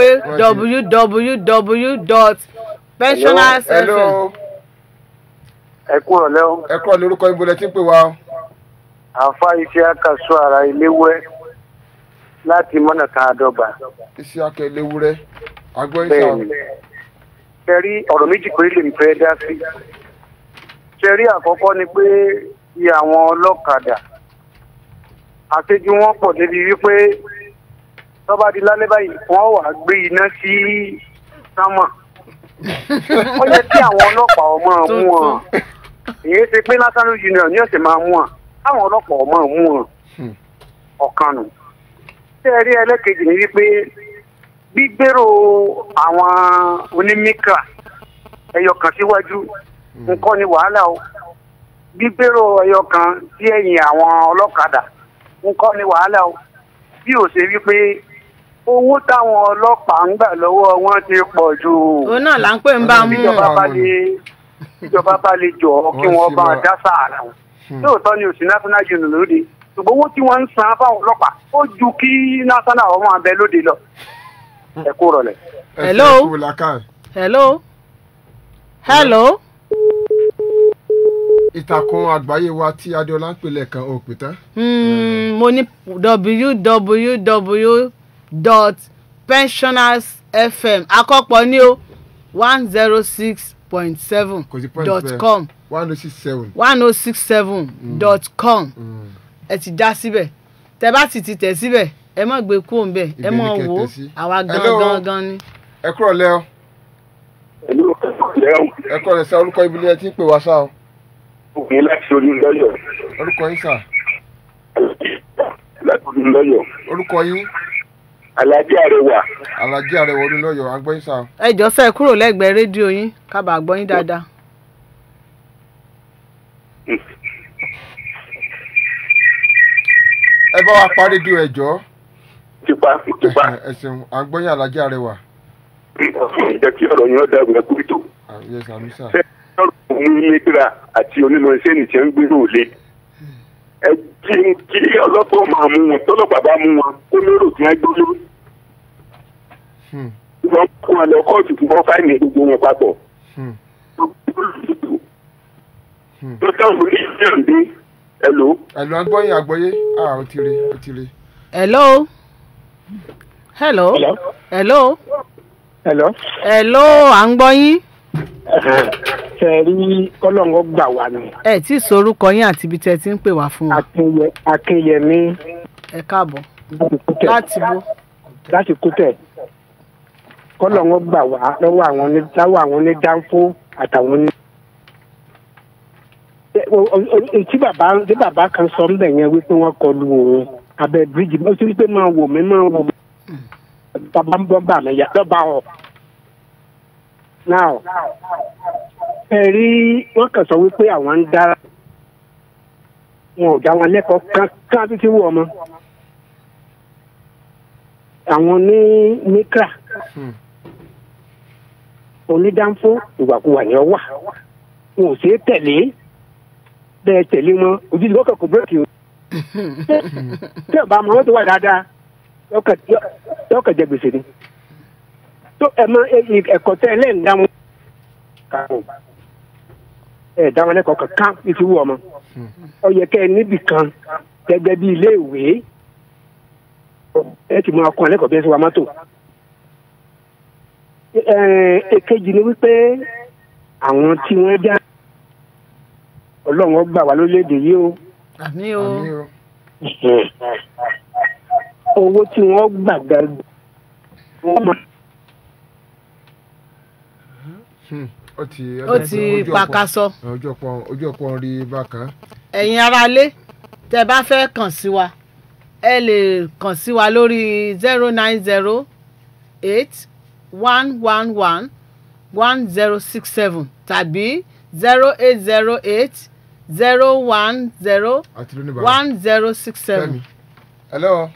www.pensioners.fm hello ẹ kúrò lẹ́wọ̀n ẹ kọ́ lórúkọ ibo lẹ ti ń pè wá o. àfa iṣẹ́ akaṣọ ara iléwẹ́ láti mọ́nà kan àdọ́gba iṣẹ́ akẹ́ léwúrẹ́ agbọ́n bẹ́ẹ̀ ìṣà ni ṣẹ́rí ọ̀rọ̀ méjì péré lèmi fẹ́ dá sí ṣẹ́rí àkọ́kọ́ ni pé iye àwọn ọlọ́kadà àṣejù wọn pọ̀ débi wípé tọ́ba di lálẹ́ báyìí wọ́n wà gbé iná sí sámà ó yẹ kí àwọn ọlọ́pàá ọmọ mú wọn èyí ti pé national union ní ọ̀sẹ̀ máa mú wọn káwọn ọlọ́pàá ọmọ mú wọn ọ̀kan nù. ṣé ẹ rí ẹlẹ́kejì ní wípé gbígbèrò àwọn onímíkà ẹyọ kan síwájú nǹkan ni wàhálà o gbígbèrò ẹyọ kan sí ẹ̀yìn àwọn ọlọ́kadà nǹkan ni wàhálà o bí ò ṣe wípé owó táwọn ọlọ́pàá ń gbà lọ́wọ́ wọn ti pọ̀ jù. òun náà là ń pè ń bá mú ìjọba bá lè ìjọba bá lè jọ kí Wọ́n wọ́n sì bá wá- dá sáàrà wọn. lóòótọ́ ni òsì national union lóde ṣùgbọ́n owó tí wọ́n ń san fáwọn ọlọ́pàá ó ju kí national ọmọ abẹ lóde lọ. ẹ kú rọlẹ̀. Hello? ẹ kú làákàyè. hello hello ìtàkùn àgbáyé wa tí adéọlá ń pè lẹ́ẹ̀kan ò pè tán. Hmm, mo ní www.pensionersfm àkọ́pọ̀ ní o one zero six point seven kò sí point dot bẹ́ẹ̀. com one oh six seven. one oh six seven dot com ẹ ti já síbẹ̀ tẹ bá sì ti tẹ̀ síbẹ̀ ẹ má gbé kúrò ń bẹ̀ ẹ Ibẹ̀ ni mọ̀ kẹ́ wò ó tẹ̀ sí. àwa Hello? gan gan gan ni. ẹ kúrọ̀ lẹ́ ọ ẹ kúrọ̀ lẹ́ sá orúkọ ibi ni ẹ ti ń pè wá sá o òkè láti olùlọ́yọ̀ orúkọ yín sá láti olùlọ́yọ̀ orúkọ yín alájẹ àrẹwà alhaji arẹwà olúlọ́yọ̀ agbọ́ yín sá o. ẹ jọ sẹ kúrò lẹ́gbẹ̀ẹ́ rédíò yín kábàá gbọ́ yín dáadáa. ẹ bá wa parí di ẹjọ́ tipa tipa ẹ ṣeun agbọ́ yín alhaji arẹwà jẹ́ kí ọ̀rọ̀ yẹn dàrú ẹ kúrò tó yẹ sàmì sá. ṣé ọ̀rọ̀ òun nígbà àti onímọ̀ iṣẹ́ nìṣẹ́ ń gbèrò lé ẹ kí kí ọlọ́pàá máa mú wọn tọ́lọ́pàá bá mú wọn kó lérò tí wọ́n gbé lórí Hmm, wọ́n kó wọn lọ kóòtù fún wọn fáìní gbogbo wọn papọ̀ hmm, hmm. tó táwọn oníṣẹ́ ń dé ẹ lò ó. ẹ̀lú agbọ́ yín àgbọ́yé ah ó ti rí ó ti rí. hello hello hello Hello. hello à ń gbọ́ yín ṣe rí kọ́lọ́ngọ́ gbà wá ni ẹ tí ì sorúkọ yín àti ibi tẹ́ ẹ ti ń pè wá fún wa Akínyẹ Akínyẹmí ẹ káàbọ̀ láti kútẹ̀ láti bo láti kútẹ̀ kọ́lọ́ngọ́ gbà wá lọ́wọ́ àwọn ní láwọ́ àwọn ní dánfó àtàwọn ní. Ẹ, o- o- o- tí bàbá tí bàbá kan sọ ńbẹ yẹn wípé wọ́n kọlu òun abẹ́ bíríjì mo ti rí pé máa wò mí máa wò mí bàbá ń bọ́ bà mí yá lọ́ba ọ̀ now ẹ rí wọ́n kàn sọ wípé àwọn ń dára wọn ò dá wọn lẹ́kọ̀ọ́ kankan títí wọ ọmọ àwọn ní mikra Hmm. onídàáfó ìwàkuwà ni ọ wà wọn ò ṣeé tẹ̀lé bẹ́ẹ̀ tẹ̀lé wọn ojú ìlú ọkọ̀ kò bírèkì o tí ọba àmọ́ wọn tó wà dáadáa yọkọ̀ jẹ gbèsè ni tó ẹ mọ ẹ- ẹ̀kọ́ tẹ ẹ lẹ́yìn dáhùn kàwọn ẹ dáhùn lẹ́kọ̀ọ́ kankan títí wọ ọmọ ọ yẹ kẹ́ ẹ níbì kan gẹ́gẹ́ bí ilé ìwé ẹ ti mú ọkọ ẹlẹ́kọ̀ọ́ bí ẹ ti wà mọ́tò. Ẹ, èkejì ni wípé àwọn tí wọ́n dá ọlọ́run ó gbà wá lórílẹ̀‐èdè yìí o àmì o àmì o owó tí wọ́n gbà gan wọ́n máa Hmm, ó ti ó ti ojú ọ̀pọ̀- pakasọ ojú ọ̀pọ̀ ojú ọ̀pọ̀ ń rí bákan. ẹ̀yin aráalé tẹ́ bá fẹ́ kàn sí wa ẹ lè kàn sí wa lórí zero nine zero eight one one one one zero six seven tàbí zero eight zero eight zero one zero àti lónìí bàbá. one zero six seven. Fẹ́mi. hello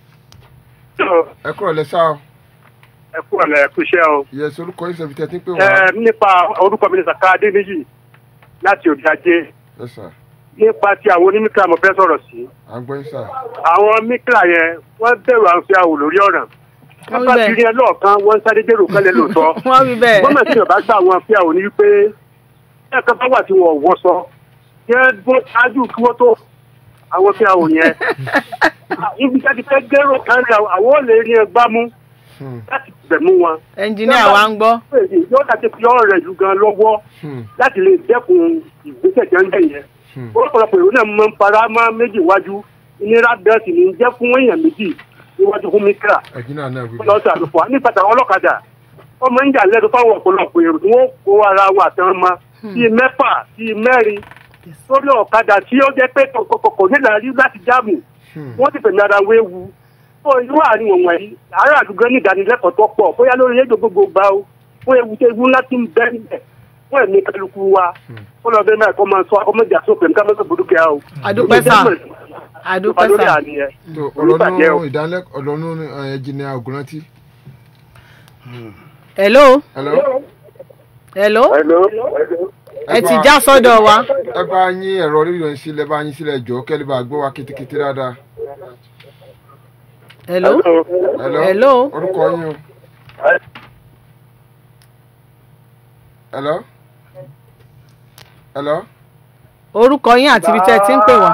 ẹ kúrọ̀ lẹ́ sá o ẹ kú ọ̀lẹ́ ẹ kú iṣẹ́ o. yẹ sọ orúkọ yín sẹ́bi tẹ́ ti ń pè ẹ wá. nípa orúkọ mi ní saka adéníyì láti òde ajé ẹ sà nípa ti àwọn onímíkà mo fẹ́ sọ̀rọ̀ sí. à ń gbọ́ yín sà. àwọn míkà yẹn wọ́n bẹ̀rù àwọn fi àwò lórí ọ̀ràn. Wọ́n wí bá bẹ́ẹ̀. ti rí ẹ lọ́ọ̀kan wọ́n ń sáré dèrò kan lẹ lóòótọ́. wọ́n wí bẹ́ẹ̀. gómìnà tí yorùbá gbà wọn fi àwò ní wípé ẹ kan bá wà tí wọn ò wọ́ sọ yẹ bó ṣáájú kí wọ́n tó àwọn fi àwò yẹn. ibi tí a ti fẹ́ dèrò kan ní àwọn ò lè rí ẹ gbámú Hmm, láti bẹ̀ mú wọn. ẹnjìníà wa ń gbọ́. yóò dàbí fi ọ̀rọ̀ rẹ̀ jù gan lọ́wọ́ hmm, láti lè dẹ́kun ìgbésẹ̀ jẹ́ ń bẹ̀ yẹn. hmm. ọ̀pọ̀lọpọ̀ èrò náà máa ń fara máa méjì wájú ìnira bẹ́ẹ̀ sì ní jẹ́ fún èèyàn méjì níwájú fún mikra ẹ̀jìn náà náà wí bẹ́ẹ̀. lọ́sẹ̀ àlùfọ́ nípa tàwọn ọlọ́kadà ọmọ ń jà lẹ́nu fáwọn ọ̀pọ̀lọpọ̀ èrò tí wọ́n kó ara wọn àtàwọn ọmọ bíi mẹ́fà bíi mẹ́rin sórí ọ̀kadà tí ó jẹ́ pé kò nílà rí láti jáàmù wọ́n ti fẹ̀mí ara wéwu ó irú àárín wọn wọ̀nyí àárẹ̀ àdúgbò ní ìdánilẹ́kọ̀ọ́ tó pọ̀ bóyá lórí rédíò gbogbo gbà ó fún ewu tó ewu ńlá ti ń bẹ́ níbẹ̀ fún ẹ̀mí kálukú wa ó lọ bẹ́ẹ̀ náà kọ́ máa sọ ọmọdé àsopẹ̀ nǹkan mọ́tò burúkú yà ó. Adúpẹ́ sà. Adúpẹ́ lórí sà. àníyàn tó oníbàjẹ́ o. ọlọ́nù ìdánilẹ́kọ̀ọ́ ọlọ́nù ẹ̀jìnìà ògùnrántí. hello hello. hello ẹ ti já sọ́dọ̀ wa. ẹ bá yín ẹ̀rọ rírọ̀ yín sílẹ̀ bá yín sílẹ̀ jọ kẹ́lẹ́ bá gbọ́ wa kitikiti dáadáa. hello hello. hello orúkọ yín o. hello. hello. orúkọ yín àti ibi tẹ́ ẹ ti ń pè wá.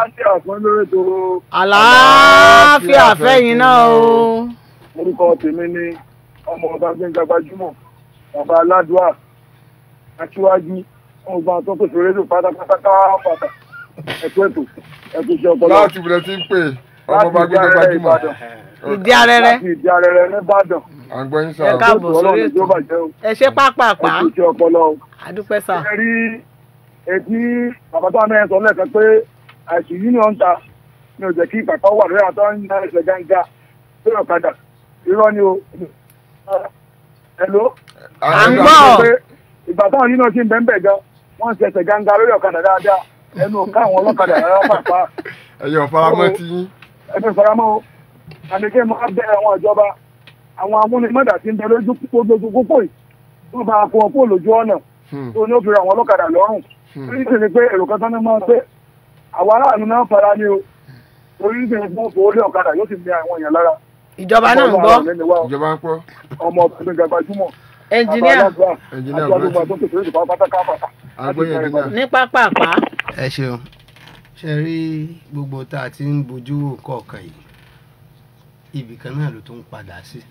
àlàáfíà fẹ́yìn náà o. orúkọ tèmi ni ọmọ ọba gbẹngà gbajúmọ̀ bàbá aládùá aṣíwájú wọn gba tó pèsè rédíò pátápátá káfàtà ẹkú ètò ẹkú iṣẹ́ ọpọlọ. láti ìbílẹ̀ tí ń pè ọmọ bá gbé gbajúmọ̀. ìdí arẹrẹ. láti ìdí arẹrẹ nìbàdàn. à ń gbọ́ yín ẹ sáà. káàbọ̀ sórí ètò ẹ ṣe pápápá ẹkú iṣẹ́ ọpọlọ. àdúpẹ́ sà. ẹ rí etí bàbá tó àmì ẹ̀ sọ lẹ́ẹ̀kan pé àìsàn yìí ni wọ́n ń ta mi ò jẹ́ kí kàkà wà lórí àtọ́ ń ná ẹsẹ̀ gánga lórí ọ̀kadà irọ́ ni o. Hello? À ń gbọ́. ìgbà táwọn yìí náà ti ń bẹ́ẹ̀ bẹ́ẹ̀ gan wọ́n ń ṣe ẹsẹ̀ gánga lórí ọ̀kadà dáadáa ẹnu ọ̀ká àwọn ọlọ́kadà rárá pàápàá ẹ̀yọ̀ faramọ́ ti yín. ẹnu ìfaramọ́ o àdékè máa bẹ àwọn ìjọba àwọn amúnimọ́dà tí ń bẹ lójú púpọ̀ lójú púpọ̀ yìí wọ́n bá kó wọn kó lójú ọ̀nà tó ní ó fi ra àwọn ọlọ́kadà lọ́rùn orí sì ni pé èrò kan tán ní máa pé àwọn aráàlú náà fara ní o orí sì ni pé wọ́n fowó lé ọ̀kadà yóò sì ní àwọn èèyàn lára. ìjọba náà ń gbọ́. ìjọba ń pọ́. ọmọ ọkùnrin gbajúmọ̀ ẹnjìníà ẹnjìníà àti àdúgbò tó pèsè èdè pátápátá káfàtà. àgbẹ̀yẹ ẹnjìníà. ní pápápá. ẹ ṣeun ṣe rí gbogbo tá a ti ń bójú wò kọ̀ọ̀kan yìí ibì kan náà ló tún padà sí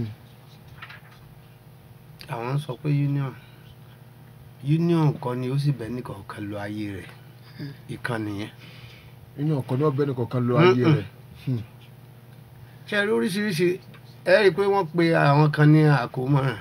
àwọn sọ pé union union kan ni ó sì bẹ́ẹ̀ nìkan kan lo ayé rẹ̀ ìkan nìyẹn. union kan náà bẹ́ẹ̀ nìkan kan lo ayé rẹ̀. ṣe rí oríṣiríṣi ẹ rí i pé wọ́n pe àwọn kan ní àkómọ́ràn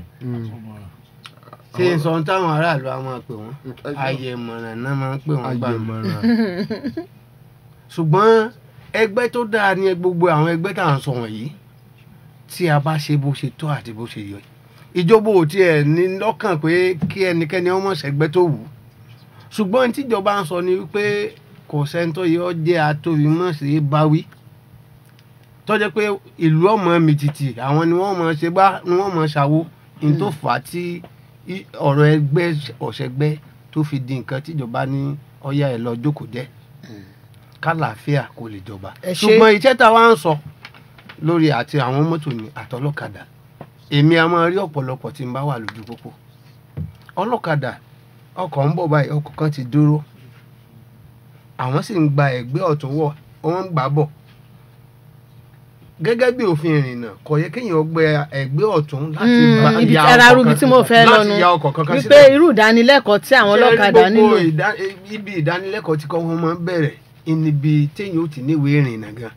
ṣé n sọ ohun táwọn aráàlú á máa pè wọ́n ayẹ̀mọ̀ràn náà máa ń pè wọ́n gbà mí. ṣùgbọ́n ẹgbẹ́ tó dáa ní gbogbo àwọn ẹgbẹ́ tá à ń sọ wọ̀nyí tí a bá ṣe bó ṣe tọ́ àti bó ṣe yọ ìjọba ò tiẹ̀ ní lọ́kàn pé kí ẹnikẹ́ni ọmọ ṣẹgbẹ́ tó wù ú ṣùgbọ́n tíjọba ń sọ ni wípé kò sẹ́ńtọ́ yìí ó jẹ́ atóbi mọ̀ sí báwí tọ́jẹ́ pé ìlú ọmọ mi tìtì àwọn ni wọ́n mọ̀ ṣe bá ni wọ́n mọ̀ ṣàwo ní tó fà á tí ọ̀rọ̀ ẹgbẹ́ ọ̀ṣẹ́gbẹ́ tó fi di nǹkan tíjọba ní ọ̀yà ẹ̀ lọ jókòó jẹ́ kálàáfíà kò lè jọba Ẹ ṣé. ṣùgbọ́n iṣẹ́ tá a wá ń sọ lórí àti àwọn mọ́tò ní àtọlọ́kadà èmi a máa rí ọ̀pọ̀lọpọ̀ tí n bá wà lójú pópó ọlọ́kadà ọkọ̀ ń bọ̀ báyìí ọkọ̀ kan ti dúró àwọn sì ń gba ẹ̀gbẹ́ ọ̀tún wọ̀ wọ́n ń gbà bọ̀ gẹ́gẹ́ bí òfin ìrìnnà kò yẹ kéèyàn gbẹ ẹ̀gbẹ́ ọ̀tún láti gba ibi ya ara ọkọ̀ rúbi kan tí mo fẹ́ láti lọ́nu ya ọkọ̀ kankan wípé irú ìdánilẹ́kọ̀ọ́ tí àwọn Ṣé rí ọlọ́kadà gbogbo nílò ìdá- ibi ìdánilẹ́kọ̀ọ́ tí kò wọ́n máa ń bẹ̀rẹ̀ níbi téèyàn ó ti níwèé ìrìnnà gan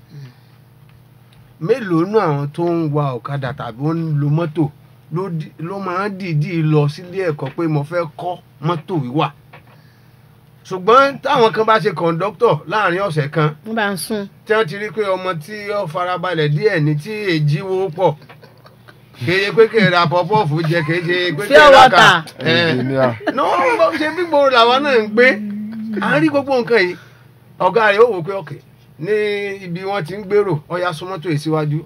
mélòó nú àwọn tó ń wa ọ̀kadà tàbí ó ń lo mọ́tò ló di- ló máa ń dìídì lọ sílé ẹ̀kọ́ pé mo fẹ́ kọ́ mọ́tò wíwà ṣùgbọ́n táwọn kan bá ṣe kọ̀ǹdọ́tọ̀ láàrin ọ̀sẹ̀ kan wọ́n bá ń sún. tí wọ́n ti rí pé ọmọ tí ó farabalẹ̀ díẹ̀ ní tí èjì wo pọ̀ kéye pé kéye ra pọ́pọ́ọ̀fù jẹ kéye ṣe pé kéye Pure ra water. kà Engineer. no ṣe bí gbòòrò làwọn náà ń gbé à ń rí gbogbo nǹkan yìí ọ̀gá rẹ̀ ó wò pé ọ̀kẹ́ ní ibi wọ́n ti ń gbèrò ọ̀ya sún mọ́tò yìí síwájú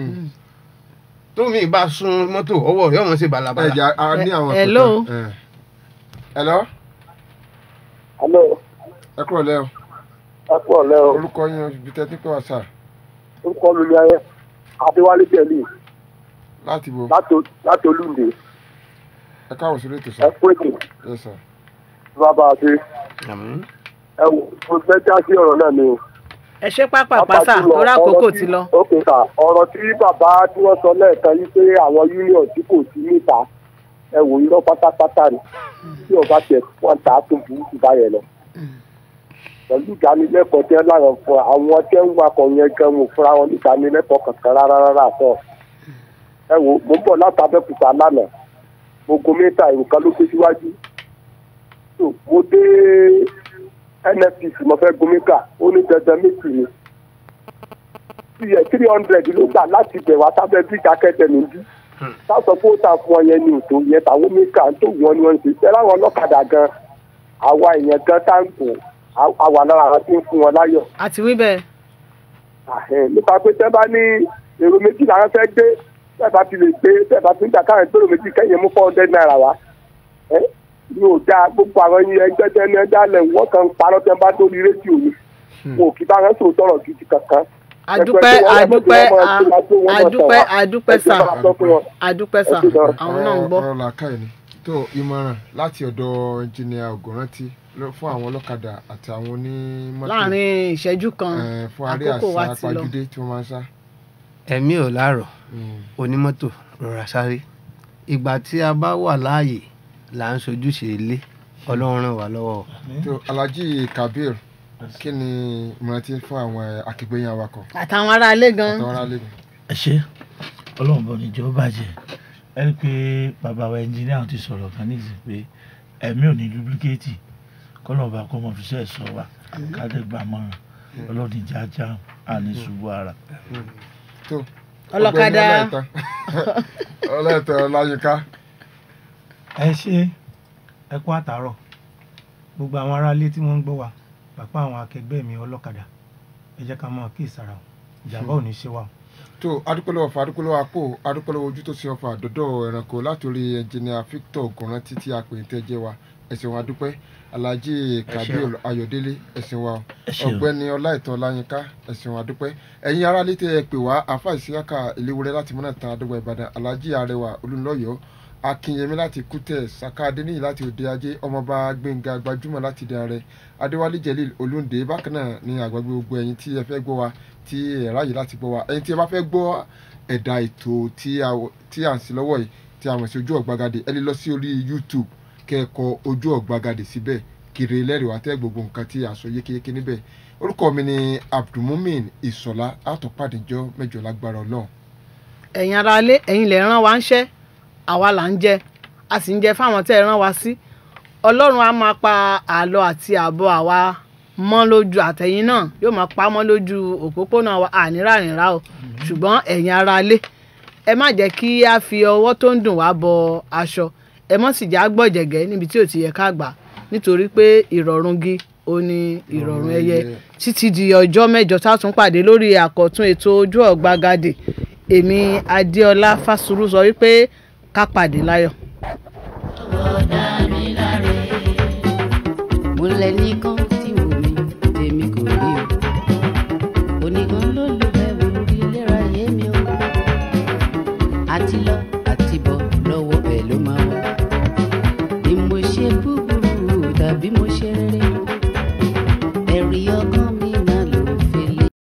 tómi bá sun mọ́tò ọwọ́ rẹ̀ ọmọ ṣe balabala. ẹja a ní àwọn Hello. kankan. Eh. hello Hello. ẹ kúrò lẹ́ o ẹ kú ọ̀lẹ́ o orúkọ yín ibi tẹ́tí pé wà sà orúkọ mi ni ayé adéwálé jẹ̀lì láti bo láti- láti olúndé ẹ káwọ̀ sórí ètò ẹ sà kú ètò yes sir. bàbá àti ẹ wò mo fẹ́ já sí ọ̀rọ̀ náà ni o. ẹ ṣe pápápá Pàápàá sà jùlọ, torí àkókò ọ̀rọ̀ ti tí- lọ. ok sà ọ̀rọ̀ tí bàbá tí wọ́n sọ lẹ́ẹ̀kan yìí pé àwọn union tí kò sí níta ẹ wò irọ́ pátápátá ni tí ọba tẹ̀ wọ́n tà á tó burú jù báyẹn lọ. pẹ̀lú ìdánilẹ́kọ̀ọ́ tẹ́ láwọn fún àwọn tẹ́ ń wakọ̀ yẹn gan wò fúnra wọn ní ìdánilẹ́kọ̀ọ́ kankan rárá rárá àtọ̀. ẹ wò mo ń bọ̀ láti abẹ́kúta lánàá mo gun mẹ́ta èrò kan ló gbé síwájú so mo dé nnpc mo fẹ́ gun mẹ́ta ó ní dandan méjì ni three hundred ló gbà láti bẹ̀ wá sábẹ́ bíríkì akẹ́tẹ̀mí bí sáàsọ pé ó ta fún ọ yẹn ní òtò yẹn tàwọn mẹ́ta tó wọ́n ni wọ́n ń ṣe ṣẹ́ láwọn ọlọ́kadà gan àwa èèyàn gan táǹkù àwa lára àwọn tí ń fún wọn láyọ̀ àti wí bẹ́ẹ̀. àhẹ nípa pé tẹ́ bá ní èrò méjì làwọn fẹ́ gbé tẹ́ bá ti lè gbé tẹ́ bá ti ń gbà káwọn gbèrò méjì kẹ́yìn mú four hundred naira wá ẹ ní ò dáa gbogbo àwọn yẹn ẹgbẹ́ tẹ́ ní ẹja lẹ̀ wọ́n kàn ń parọ́ tẹ́ bá lórí rédíò ni kò kí bá wọn sòrò tọrọ gidi kankan. àdúpẹ́ àdúpẹ́ àdúpẹ́ àdúpẹ́ sà àdúpẹ́ sà àwọn náà ń gbọ́. ọ̀rọ̀ làákàyè ni tó ìmọ̀ràn láti ọ̀dọ̀ ẹnjìnìà ògùnrántí ló- fún àwọn ọlọ́kadà àti àwọn onímọ́tò láàrin ìṣẹ́jú kan eh, fún aré àkókò wa àṣà ti lọ. apájúdé tí wọ́n máa ń sá. ẹ̀mí ò láàrọ̀ onímọ́tò rọra sáré ìgbà tí a bá wà láàyè là ń sojúṣe ilé ọlọ́run ràn wá lọ́wọ́. tó alhaji kabir kí ni ìmọ̀ràn tí fún àwọn akẹgbẹ́yìn awakọ̀ àtàwọn aráalé gan. àtàwọn aráalé gan. ẹ ṣe ọlọ́run bọ̀ níjọ́ bàjẹ́ ẹ rí i pé bàbá wa ẹnjìníà ti sọ̀rọ̀ kan nísìnyí pé ẹ̀mí ò ní dúpíkéètì kọ́lọ́ọ̀bà kọ́ mọ̀ fi ṣe ẹ̀sọ́ wa kádẹ́gbà mọ́ràn ọlọ́run ìjà ajá àní ṣubú ara. tó ọlọ́kadà ọlọ́ẹ̀tọ̀ ọláyínká ẹ ṣe ẹ kú àtàárọ̀ gbogbo àwọn aráalé tí wọ́n ń gbọ́ wa pàpà àwọn akẹgbẹ́ mi ọlọ́kadà ẹ jẹ́ ká mọ̀ kí ìsara o ìjàmbá ò ní ṣe wa o. tó adúpẹ́lẹ́ ọ̀fà adúpẹ́lẹ́ àpò adúpẹ́lẹ́ ojú tó ṣe ọ̀fà dọ́dọ̀ ẹranko látòrí ẹnjìnìà victor ògùnrántí tí a pè ń tẹ́jẹ́ wa ẹ̀sìn wa dúpẹ́ alhaji kabir ayọ̀délé ẹ̀sìn wa o. Ẹ ṣeun. ọ̀gbẹ́ni ọláìtàn ọláyínká ẹ̀sìn wa dúpẹ́ ẹ̀yin ará létí ẹ pè wá àáfà ìsíyàkà ìléwúrẹ́ láti mọ́nà tán àdúgbò ìbàdàn alhaji arẹwà olùlọ́yọ̀ akínyẹmí láti kútẹ saka adéníyì láti òde ajé ọmọọba gbẹngà gbajúmọ̀ láti dé ààrẹ adéwálé jelil olóńdè bákan náà ní àgbàgbé gbogbo ẹ̀yin tí ẹ fẹ́ gbọ́ wa tí ẹ ráyè láti gbọ́ wa ẹ̀yin tí ẹ bá fẹ́ gbọ́ ẹ̀dà ètò tí a tí à ń sí lọ́wọ́ yìí tí a mọ̀ sí ojú ọ̀gbagadè ẹ lè lọ sí orí youtube kẹ́ẹ̀kọ́ ojú ọ̀gbagadè síbẹ̀ kiri lẹ́rìí wá tẹ́ gbogbo nǹkan tí a sọ yékéyéké níbẹ̀ orúkọ mi ni abdulmumin ìsọ̀lá àtọ̀pàdéjọ́ mẹ́jọ lágbára ọlọ́run ẹ̀yin aráalé ẹ̀yin lè rán wa ń ṣẹ́ àwa là ń jẹ a sì ń jẹ fáwọn tẹ́ ẹ rán wa sí ọlọ́run á máa pa àlọ́ àti àbọ̀ àwa mọ́ lójú àtẹ̀yìn náà yóò máa pa á mọ́ lójú òpópónà wa ànírànìrà o ṣùgbọ́n ẹ̀yin aráalé ẹ má jẹ́ kí a fi ọwọ́ tó ń dùn wá bọ aṣọ ẹ mọ́ sì já gbọ̀jẹ̀gẹ́ níbi tí ò ti yẹ ká gbà nítorí pé ìrọ̀rùn gi ó ní ìrọ̀rùn ẹyẹ títí di ọjọ́ mẹ́jọ tá a tún pàdé lórí àkọ́tún ètò ojú ọ̀gbagadè èmi adéọlá fásùrù sọ wípé ká pàdé láyọ̀. mo lẹ nìkan